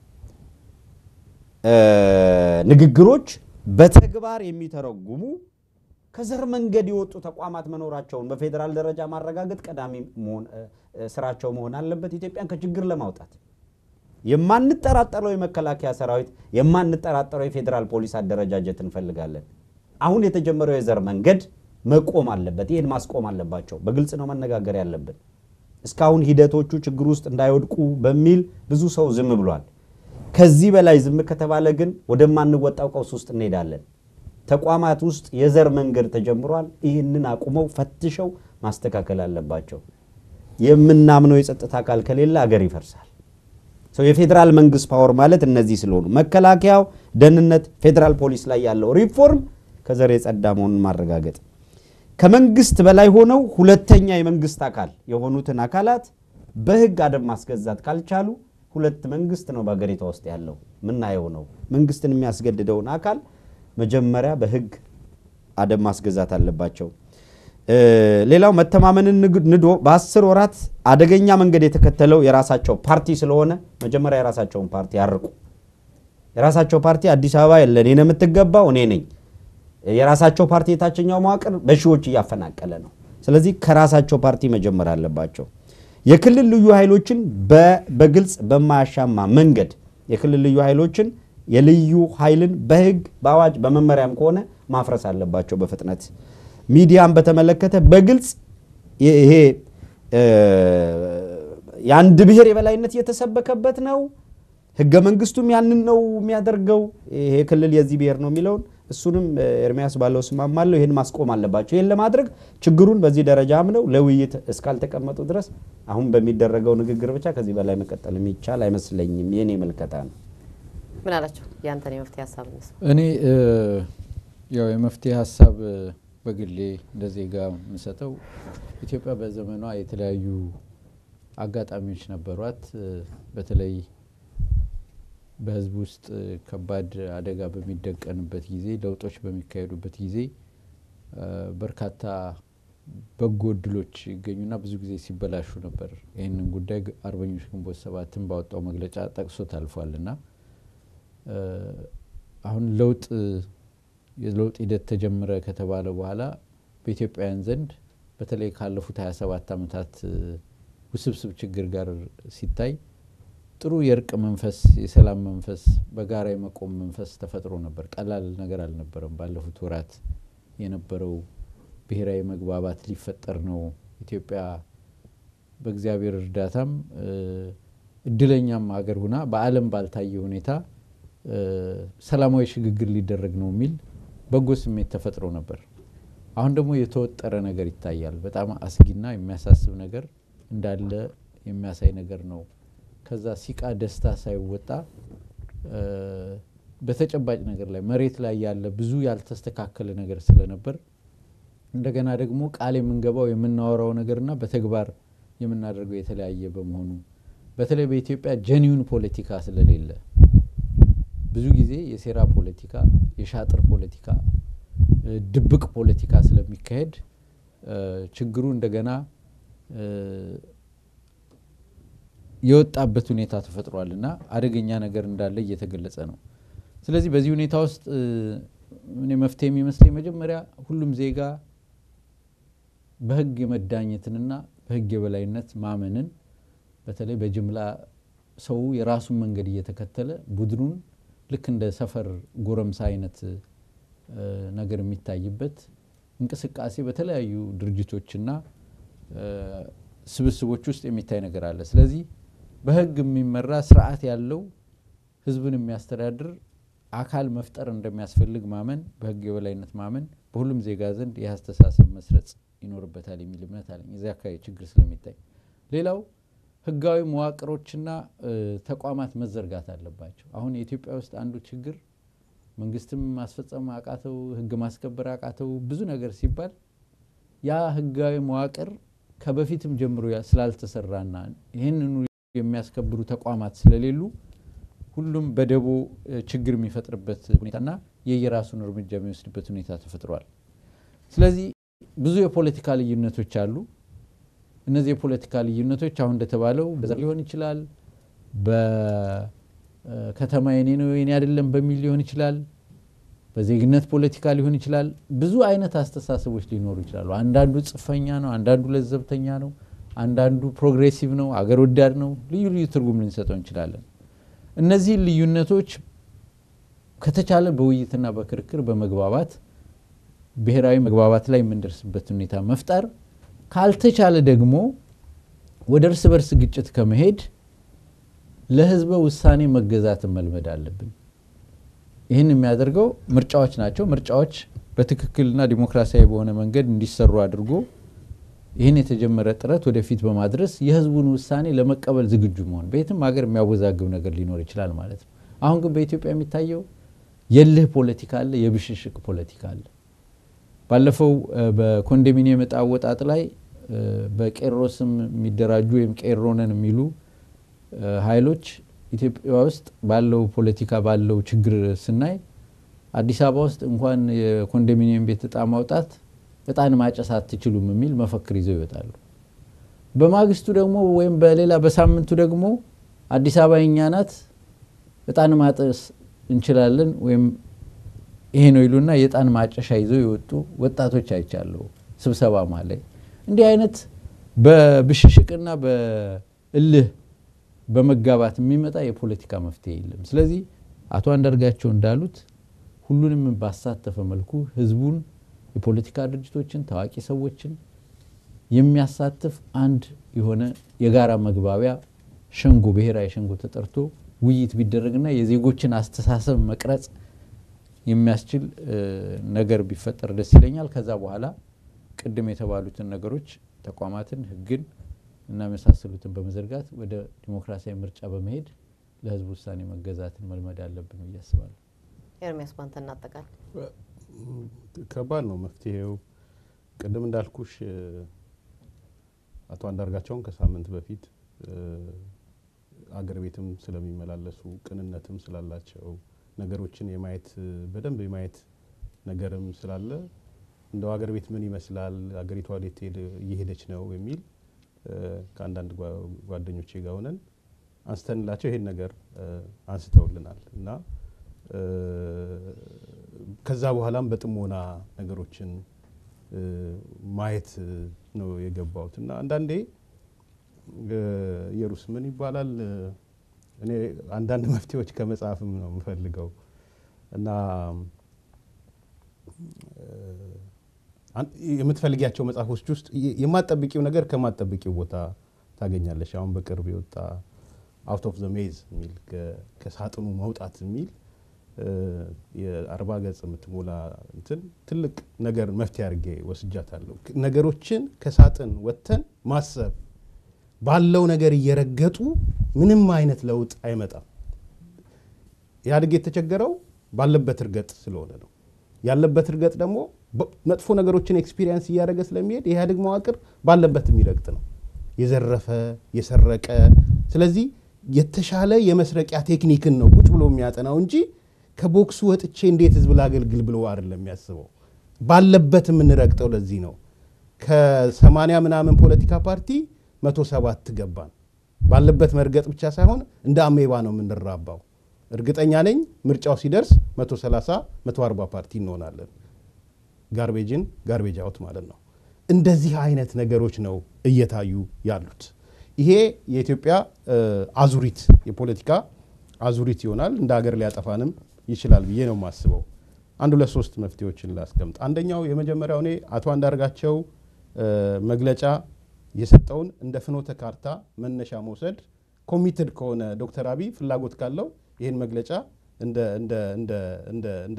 ንግግሮች በተግባር የሚተረጉሙ ከዘር መንገድ የወጡ ተቋማት መኖራቸውን በፌዴራል ደረጃ ማረጋገጥ ቀዳሚ ስራቸው መሆን አለበት። ኢትዮጵያን ከችግር ለማውጣት የማንጠራጠረው የመከላከያ ሰራዊት፣ የማንጠራጠረው የፌዴራል ፖሊስ አደረጃጀት እንፈልጋለን። አሁን የተጀመረው የዘር መንገድ መቆም አለበት። ይህን ማስቆም አለባቸው። በግልጽ ነው መነጋገር ያለብን። እስካሁን ሂደቶቹ ችግር ውስጥ እንዳይወድቁ በሚል ብዙ ሰው ዝም ብሏል። ከዚህ በላይ ዝም ከተባለ ግን ወደማንወጣው ቀውስ ውስጥ እንሄዳለን። ተቋማት ውስጥ የዘር መንገድ ተጀምሯል። ይህንን አቁመው ፈትሸው ማስተካከል አለባቸው። የምናምነው የጸጥታ አካል ከሌለ አገር ይፈርሳል። ሰው የፌዴራል መንግስት ፓወር ማለት እነዚህ ስለሆኑ መከላከያው፣ ደህንነት፣ ፌዴራል ፖሊስ ላይ ያለው ሪፎርም ከዘር የጸዳ መሆኑን ማረጋገጥ ከመንግስት በላይ ሆነው ሁለተኛ የመንግስት አካል የሆኑትን አካላት በህግ አደብ ማስገዛት ካልቻሉ ሁለት መንግስት ነው በሀገሪቷ ውስጥ ያለው ምናየው ነው። መንግስትን የሚያስገድደውን አካል መጀመሪያ በህግ አደብ ማስገዛት አለባቸው። ሌላው መተማመንን ንዶ በአስር ወራት አደገኛ መንገድ የተከተለው የራሳቸው ፓርቲ ስለሆነ መጀመሪያ የራሳቸውን ፓርቲ ያርቁ። የራሳቸው ፓርቲ አዲስ አበባ ለእኔ ነው የምትገባው እኔ ነኝ የራሳቸው ፓርቲ የታችኛው መዋቅር በሺዎች እያፈናቀለ ነው። ስለዚህ ከራሳቸው ፓርቲ መጀመር አለባቸው። የክልል ልዩ ኃይሎችን በግልጽ በማያሻማ መንገድ የክልል ልዩ ኃይሎችን የልዩ ኃይልን በህግ በአዋጅ በመመሪያም ከሆነ ማፍረስ አለባቸው በፍጥነት። ሚዲያን በተመለከተ በግልጽ ይሄ የአንድ ብሔር የበላይነት እየተሰበከበት ነው። ህገ መንግስቱም ያንን ነው የሚያደርገው። ይሄ ክልል የዚህ ብሔር ነው የሚለውን እሱንም ኤርሚያስ ባለው እስማማለሁ። ይህን ማስቆም አለባቸው። ይህን ለማድረግ ችግሩን በዚህ ደረጃ አምነው ለውይይት እስካልተቀመጡ ድረስ አሁን በሚደረገው ንግግር ብቻ ከዚህ በላይ መቀጠል የሚቻል አይመስለኝም። የኔ ምልከታ ነው። ምን አላቸው? ያንተን የመፍትሄ ሀሳብ እነሱ እኔ ያው የመፍትሄ ሀሳብ በግሌ እንደ ዜጋ የምሰጠው ኢትዮጵያ በዘመኗ የተለያዩ አጋጣሚዎች ነበሯት። በተለይ በህዝብ ውስጥ ከባድ አደጋ በሚደቀንበት ጊዜ፣ ለውጦች በሚካሄዱበት ጊዜ በርካታ በጎ እድሎች ይገኙና ብዙ ጊዜ ሲበላሹ ነበር። ይህንን ጉዳይ አርበኞች ግንቦት ሰባትን ባወጣው መግለጫ ጠቅሶት አልፏልና አሁን ለውጥ የለውጥ ሂደት ተጀመረ ከተባለ በኋላ በኢትዮጵያውያን ዘንድ በተለይ ካለፉት 27 ዓመታት ውስብስብ ችግር ጋር ሲታይ ጥሩ የእርቅ መንፈስ፣ የሰላም መንፈስ፣ በጋራ የመቆም መንፈስ ተፈጥሮ ነበር። ቀላል ነገር አልነበረም። ባለፉት ወራት የነበረው ብሔራዊ መግባባት ሊፈጠር ነው። ኢትዮጵያ በእግዚአብሔር እርዳታም እድለኛም ሀገር ሁና በዓለም ባልታየ ሁኔታ ሰላማዊ ሽግግር ሊደረግ ነው የሚል በጎ ስሜት ተፈጥሮ ነበር። አሁን ደግሞ የተወጠረ ነገር ይታያል። በጣም አስጊና የሚያሳስብ ነገር እንዳለ የሚያሳይ ነገር ነው። ከዛ ሲቃ ደስታ ሳይወጣ በተጨባጭ ነገር ላይ መሬት ላይ ያለ ብዙ ያልተስተካከለ ነገር ስለነበር እንደገና ደግሞ ቃል የምንገባው የምናወራው ነገርና በተግባር የምናደርገው የተለያየ በመሆኑ በተለይ በኢትዮጵያ ጀኒውን ፖለቲካ ስለሌለ ብዙ ጊዜ የሴራ ፖለቲካ፣ የሻጥር ፖለቲካ፣ ድብቅ ፖለቲካ ስለሚካሄድ ችግሩ እንደገና የወጣበት ሁኔታ ተፈጥሯል እና አደገኛ ነገር እንዳለ እየተገለጸ ነው። ስለዚህ በዚህ ሁኔታ ውስጥ እኔ መፍትሄ የሚመስለኝ መጀመሪያ ሁሉም ዜጋ በሕግ የመዳኘትንና በሕግ የበላይነት ማመንን በተለይ በጅምላ ሰው የራሱን መንገድ እየተከተለ ቡድኑን ልክ እንደ ሰፈር ጎረምሳ አይነት ነገር የሚታይበት እንቅስቃሴ በተለያዩ ድርጅቶችና ስብስቦች ውስጥ የሚታይ ነገር አለ። ስለዚህ በህግ የሚመራ ስርዓት ያለው ህዝብን የሚያስተዳድር አካል መፍጠር እንደሚያስፈልግ ማመን፣ በህግ የበላይነት ማመን፣ በሁሉም ዜጋ ዘንድ ይህ አስተሳሰብ መስረጽ ይኖርበታል የሚል እምነት አለኝ። እዚህ አካባቢ ችግር ስለሚታይ ሌላው ህጋዊ መዋቅሮችና ተቋማት መዘርጋት አለባቸው። አሁን የኢትዮጵያ ውስጥ አንዱ ችግር መንግስትም ማስፈጸም አቃተው፣ ህግ ማስከበር አቃተው፣ ብዙ ነገር ሲባል ያ ህጋዊ መዋቅር ከበፊትም ጀምሮ ስላልተሰራና ይህንኑ የሚያስከብሩ ተቋማት ስለሌሉ ሁሉም በደቦ ችግር የሚፈጥርበት ሁኔታና የየራሱን እርምጃ የሚወስድበት ሁኔታ ተፈጥሯል። ስለዚህ ብዙ የፖለቲካ ልዩነቶች አሉ። እነዚህ የፖለቲካ ልዩነቶች አሁን እንደተባለው በዘር ሊሆን ይችላል፣ በከተማ የኔ ነው የኔ አይደለም በሚል ሊሆን ይችላል፣ በዜግነት ፖለቲካ ሊሆን ይችላል። ብዙ አይነት አስተሳሰቦች ሊኖሩ ይችላሉ። አንዳንዱ ጽፈኛ ነው፣ አንዳንዱ ለዘብተኛ ነው፣ አንዳንዱ ፕሮግሬሲቭ ነው፣ አገር ወዳድ ነው። ልዩ ልዩ ትርጉም ልንሰጠው እንችላለን። እነዚህን ልዩነቶች ከተቻለ በውይይትና በክርክር በመግባባት ብሔራዊ መግባባት ላይ የምንደርስበት ሁኔታ መፍጠር ካልተቻለ ደግሞ ወደ እርስ በርስ ግጭት ከመሄድ ለህዝበ ውሳኔ መገዛትን መልመድ አለብን። ይህን የሚያደርገው ምርጫዎች ናቸው። ምርጫዎች በትክክልና ዲሞክራሲያዊ በሆነ መንገድ እንዲሰሩ አድርጎ ይህን የተጀመረ ጥረት ወደፊት በማድረስ የህዝቡን ውሳኔ ለመቀበል ዝግጁ መሆን። በየትም ሀገር የሚያወዛግብ ነገር ሊኖር ይችላል ማለት ነው። አሁን ግን በኢትዮጵያ የሚታየው የልህ ፖለቲካ አለ፣ የብሽሽቅ ፖለቲካ አለ። ባለፈው በኮንዶሚኒየም ዕጣ አወጣጥ ላይ በቄሮ ስም የሚደራጁ ወይም ቄሮነን የሚሉ ኃይሎች ኢትዮጵያ ውስጥ ባለው ፖለቲካ ባለው ችግር ስናይ አዲስ አበባ ውስጥ እንኳን የኮንዶሚኒየም ቤት እጣ ማውጣት እጣን ማጨስ አትችሉም የሚል መፈክር ይዘው ይወጣሉ። በማግስቱ ደግሞ ወይም በሌላ በሳምንቱ ደግሞ አዲስ አበባ የኛ ናት፣ እጣን ማጠስ እንችላለን ወይም ይሄ ነው ይሉና የእጣን ማጨሻ ይዘው የወጡ ወጣቶች አይቻለሁ ስብሰባ ላይ። እንዲህ አይነት በብሽሽቅና በእልህ በመጋባት የሚመጣ የፖለቲካ መፍትሄ የለም። ስለዚህ አቶ አንዳርጋቸው እንዳሉት ሁሉንም ባሳተፈ መልኩ ህዝቡን፣ የፖለቲካ ድርጅቶችን፣ ታዋቂ ሰዎችን የሚያሳትፍ አንድ የሆነ የጋራ መግባቢያ ሸንጎ ብሔራዊ ሸንጎ ተጠርቶ ውይይት ቢደረግና የዜጎችን አስተሳሰብ መቅረጽ የሚያስችል ነገር ቢፈጠር ደስ ይለኛል። ከዛ በኋላ ቅድም የተባሉትን ነገሮች ተቋማትን፣ ህግን እና የመሳሰሉትን በመዘርጋት ወደ ዲሞክራሲያዊ ምርጫ በመሄድ ለህዝብ ውሳኔ መገዛትን መልመድ አለብን ብዬ አስባለሁ። ኤርሚያስ ባንተ እናጠቃል። ከባድ ነው መፍትሄው። ቅድም እንዳልኩሽ አቶ አንዳርጋቸውን ከሳምንት በፊት አገር ቤትም ስለሚመላለሱ ቅንነትም ስላላቸው ነገሮችን የማየት በደንብ የማየት ነገርም ስላለ እንደው አገር ቤት ምን ይመስላል፣ አገሪቷ ወዴት እየሄደች ነው የሚል ከአንዳንድ ጓደኞቼ ጋር ሆነን አንስተንላቸው ይሄን ነገር አንስተውልናል እና ከዛ በኋላም በጥሞና ነገሮችን ማየት ነው የገባሁት እና አንዳንዴ ኢየሩስ ምን ይባላል እኔ አንዳንድ መፍትሄዎች ከመጽሐፍም ነው የምፈልገው እና የምትፈልጊያቸው መጽሐፎች ውስጥ የማጠብቂው ነገር ከማጠብቂው ቦታ ታገኛለሽ። አሁን በቅርብ የወጣ አውት ኦፍ ዘ ሜዝ የሚል ከሳጥኑ መውጣት የሚል የአርባ ገጽ የምትሞላ እንትን ትልቅ ነገር መፍትሄ አድርጌ ወስጃታለሁ። ነገሮችን ከሳጥን ወጥተን ማሰብ ባለው ነገር እየረገጡ ምንም አይነት ለውጥ አይመጣም። ኢህአዴግ የተቸገረው ባለበት እርገጥ ስለሆነ ነው። ያለበት እርገጥ ደግሞ መጥፎ ነገሮችን ኤክስፒሪየንስ እያደረገ ስለሚሄድ የኢህአዴግ መዋቅር ባለበት የሚረግጥ ነው፣ የዘረፈ የሰረቀ። ስለዚህ የተሻለ የመስረቂያ ቴክኒክን ነው ቁጭ ብሎ የሚያጠናው እንጂ ከቦክሱ ወጥቼ እንዴት ህዝብ ላገልግል ብሎ አይደለም የሚያስበው። ባለበት የምንረግጠው ለዚህ ነው። ከሰማንያ ምናምን ፖለቲካ ፓርቲ መቶ ሰባት ገባን። ባለበት መርገጥ ብቻ ሳይሆን እንደ አሜባ ነው የምንራባው። እርግጠኛ ነኝ ምርጫው ሲደርስ 130 140 ፓርቲ እንሆናለን። ጋርቤጅን ጋርቤጅ አውት ማለት ነው። እንደዚህ አይነት ነገሮች ነው እየታዩ ያሉት። ይሄ የኢትዮጵያ አዙሪት የፖለቲካ አዙሪት ይሆናል። እንደ ሀገር ሊያጠፋንም ይችላል ብዬ ነው የማስበው። አንድ ሁለት ሶስት መፍትሄዎችን ላስቀምጥ። አንደኛው የመጀመሪያው እኔ አቶ አንዳርጋቸው መግለጫ የሰጠውን እንደ ፍኖተ ካርታ መነሻ መውሰድ ኮሚትድ ከሆነ ዶክተር አብይ ፍላጎት ካለው ይህን መግለጫ እንደ እንደ እንደ እንደ እንደ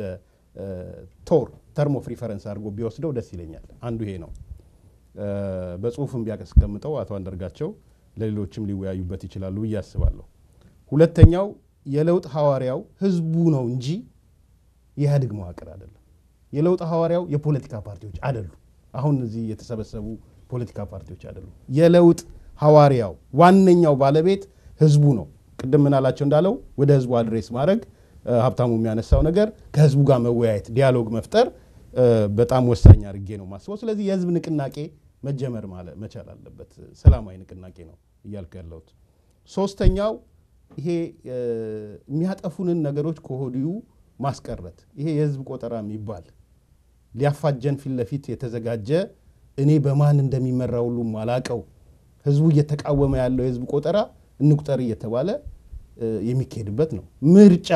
ቶር ተርም ኦፍ ሪፈረንስ አድርጎ ቢወስደው ደስ ይለኛል። አንዱ ይሄ ነው። በጽሁፍም ቢያስቀምጠው አቶ አንዳርጋቸው ለሌሎችም ሊወያዩበት ይችላሉ ብዬ አስባለሁ። ሁለተኛው የለውጥ ሐዋርያው ህዝቡ ነው እንጂ የኢህአዴግ መዋቅር አይደለም። የለውጥ ሐዋርያው የፖለቲካ ፓርቲዎች አይደሉ። አሁን እዚህ የተሰበሰቡ ፖለቲካ ፓርቲዎች አይደሉ። የለውጥ ሐዋርያው ዋነኛው ባለቤት ህዝቡ ነው። ቅድም ምናላቸው እንዳለው ወደ ህዝቡ አድሬስ ማድረግ ሀብታሙ የሚያነሳው ነገር ከህዝቡ ጋር መወያየት፣ ዲያሎግ መፍጠር በጣም ወሳኝ አድርጌ ነው ማስበው። ስለዚህ የህዝብ ንቅናቄ መጀመር መቻል አለበት። ሰላማዊ ንቅናቄ ነው እያልኩ ያለሁት። ሶስተኛው ይሄ የሚያጠፉንን ነገሮች ከሆዲሁ ማስቀረት። ይሄ የህዝብ ቆጠራ የሚባል ሊያፋጀን ፊት ለፊት የተዘጋጀ እኔ በማን እንደሚመራ ሁሉም አላቀው ህዝቡ እየተቃወመ ያለው የህዝብ ቆጠራ እንቁጠር እየተባለ የሚካሄድበት ነው። ምርጫ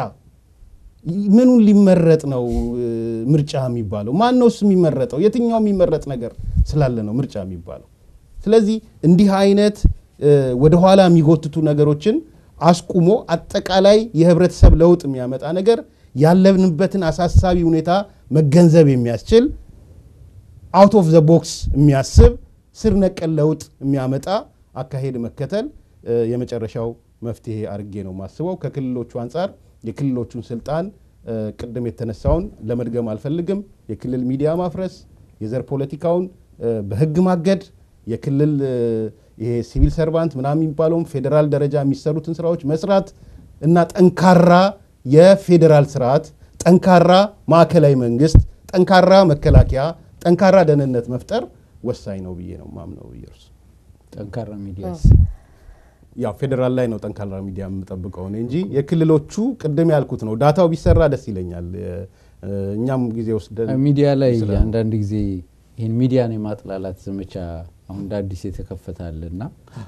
ምኑን ሊመረጥ ነው? ምርጫ የሚባለው ማን ነው? እሱ የሚመረጠው የትኛው የሚመረጥ ነገር ስላለ ነው ምርጫ የሚባለው። ስለዚህ እንዲህ አይነት ወደኋላ የሚጎትቱ ነገሮችን አስቁሞ አጠቃላይ የህብረተሰብ ለውጥ የሚያመጣ ነገር ያለንበትን አሳሳቢ ሁኔታ መገንዘብ የሚያስችል አውት ኦፍ ዘ ቦክስ የሚያስብ ስር ነቀል ለውጥ የሚያመጣ አካሄድ መከተል የመጨረሻው መፍትሄ አድርጌ ነው ማስበው። ከክልሎቹ አንጻር የክልሎቹን ስልጣን ቅድም የተነሳውን ለመድገም አልፈልግም። የክልል ሚዲያ ማፍረስ፣ የዘር ፖለቲካውን በህግ ማገድ፣ የክልል ይሄ ሲቪል ሰርቫንት ምናምን የሚባለውን ፌዴራል ደረጃ የሚሰሩትን ስራዎች መስራት እና ጠንካራ የፌዴራል ስርዓት፣ ጠንካራ ማዕከላዊ መንግስት፣ ጠንካራ መከላከያ፣ ጠንካራ ደህንነት መፍጠር ወሳኝ ነው ብዬ ነው ማምነው። እርሱ ጠንካራ ሚዲያስ ያው ፌዴራል ላይ ነው ጠንካራ ሚዲያ የምጠብቀው እኔ እንጂ የክልሎቹ ቅድም ያልኩት ነው። ዳታው ቢሰራ ደስ ይለኛል። እኛም ጊዜ ወስደን ሚዲያ ላይ አንዳንድ ጊዜ ይህን ሚዲያን የማጥላላት ዘመቻ አሁን እንደ አዲስ የተከፈታል እና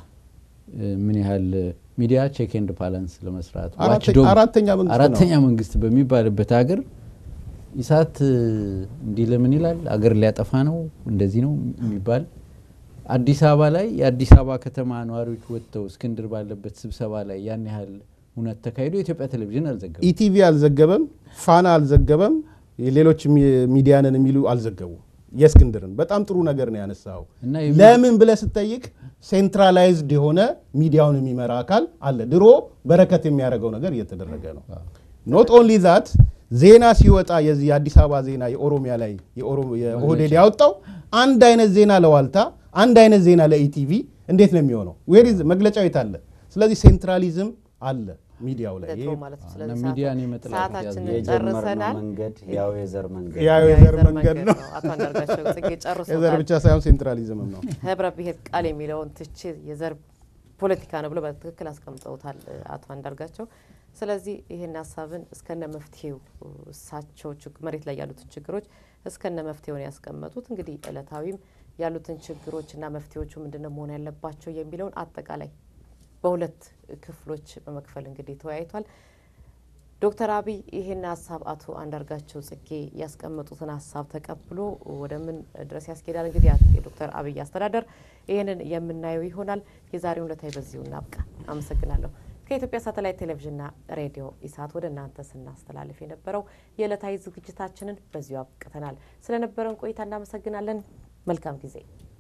ምን ያህል ሚዲያ ቼክ ኤንድ ባላንስ ለመስራት አራተኛ መንግስት አራተኛ መንግስት በሚባልበት ሀገር ኢሳት እንዲህ ለምን ይላል? አገር ሊያጠፋ ነው እንደዚህ ነው የሚባል አዲስ አበባ ላይ የአዲስ አበባ ከተማ ነዋሪዎች ወጥተው እስክንድር ባለበት ስብሰባ ላይ ያን ያህል እውነት ተካሂዶ የኢትዮጵያ ቴሌቪዥን አልዘገበም። ኢቲቪ አልዘገበም፣ ፋና አልዘገበም፣ ሌሎች ሚዲያንን የሚሉ አልዘገቡም። የእስክንድርን በጣም ጥሩ ነገር ነው ያነሳው። ለምን ብለህ ስጠይቅ ሴንትራላይዝድ የሆነ ሚዲያውን የሚመራ አካል አለ። ድሮ በረከት የሚያደርገው ነገር እየተደረገ ነው። ኖት ኦንሊ ዛት ዜና ሲወጣ የዚህ የአዲስ አበባ ዜና የኦሮሚያ ላይ የኦህዴድ ያወጣው አንድ አይነት ዜና ለዋልታ አንድ አይነት ዜና ለኢቲቪ እንዴት ነው የሚሆነው? ዌሪዝ መግለጫው የት አለ? ስለዚህ ሴንትራሊዝም አለ ሚዲያው ላይ ሚዲያን የመጥላት ሰዓታችንን የጀመርነው ጨርሰናል። መንገድ ያው የዘር መንገድ ያው የዘር መንገድ ነው። አቶ አንዳርጋቸው ጽጌ የዘር ጨርሶታል። ብቻ ሳይሆን ሴንትራሊዝምም ነው። ህብረ ብሔር ቃል የሚለውን ትቼ የዘር ፖለቲካ ነው ብሎ በትክክል አስቀምጠውታል አቶ አንዳርጋቸው። ስለዚህ ይህን ሀሳብን እስከነ መፍትሄው እሳቸው ችግ- መሬት ላይ ያሉትን ችግሮች እስከነ መፍትሄውን ያስቀመጡት እንግዲህ እለታዊም ያሉትን ችግሮችና መፍትሄዎቹ ምንድነው መሆን ያለባቸው የሚለውን አጠቃላይ በሁለት ክፍሎች በመክፈል እንግዲህ ተወያይቷል። ዶክተር አብይ ይህን ሀሳብ አቶ አንዳርጋቸው ጽጌ ያስቀመጡትን ሀሳብ ተቀብሎ ወደ ምን ድረስ ያስኬዳል? እንግዲህ የዶክተር አብይ አስተዳደር ይህንን የምናየው ይሆናል። የዛሬውን ዕለታዊ በዚሁ እናብቃ። አመሰግናለሁ። ከኢትዮጵያ ሳተላይት ቴሌቪዥንና ሬዲዮ ኢሳት ወደ እናንተ ስናስተላልፍ የነበረው የዕለታዊ ዝግጅታችንን በዚሁ አብቅተናል። ስለነበረን ቆይታ እናመሰግናለን። መልካም ጊዜ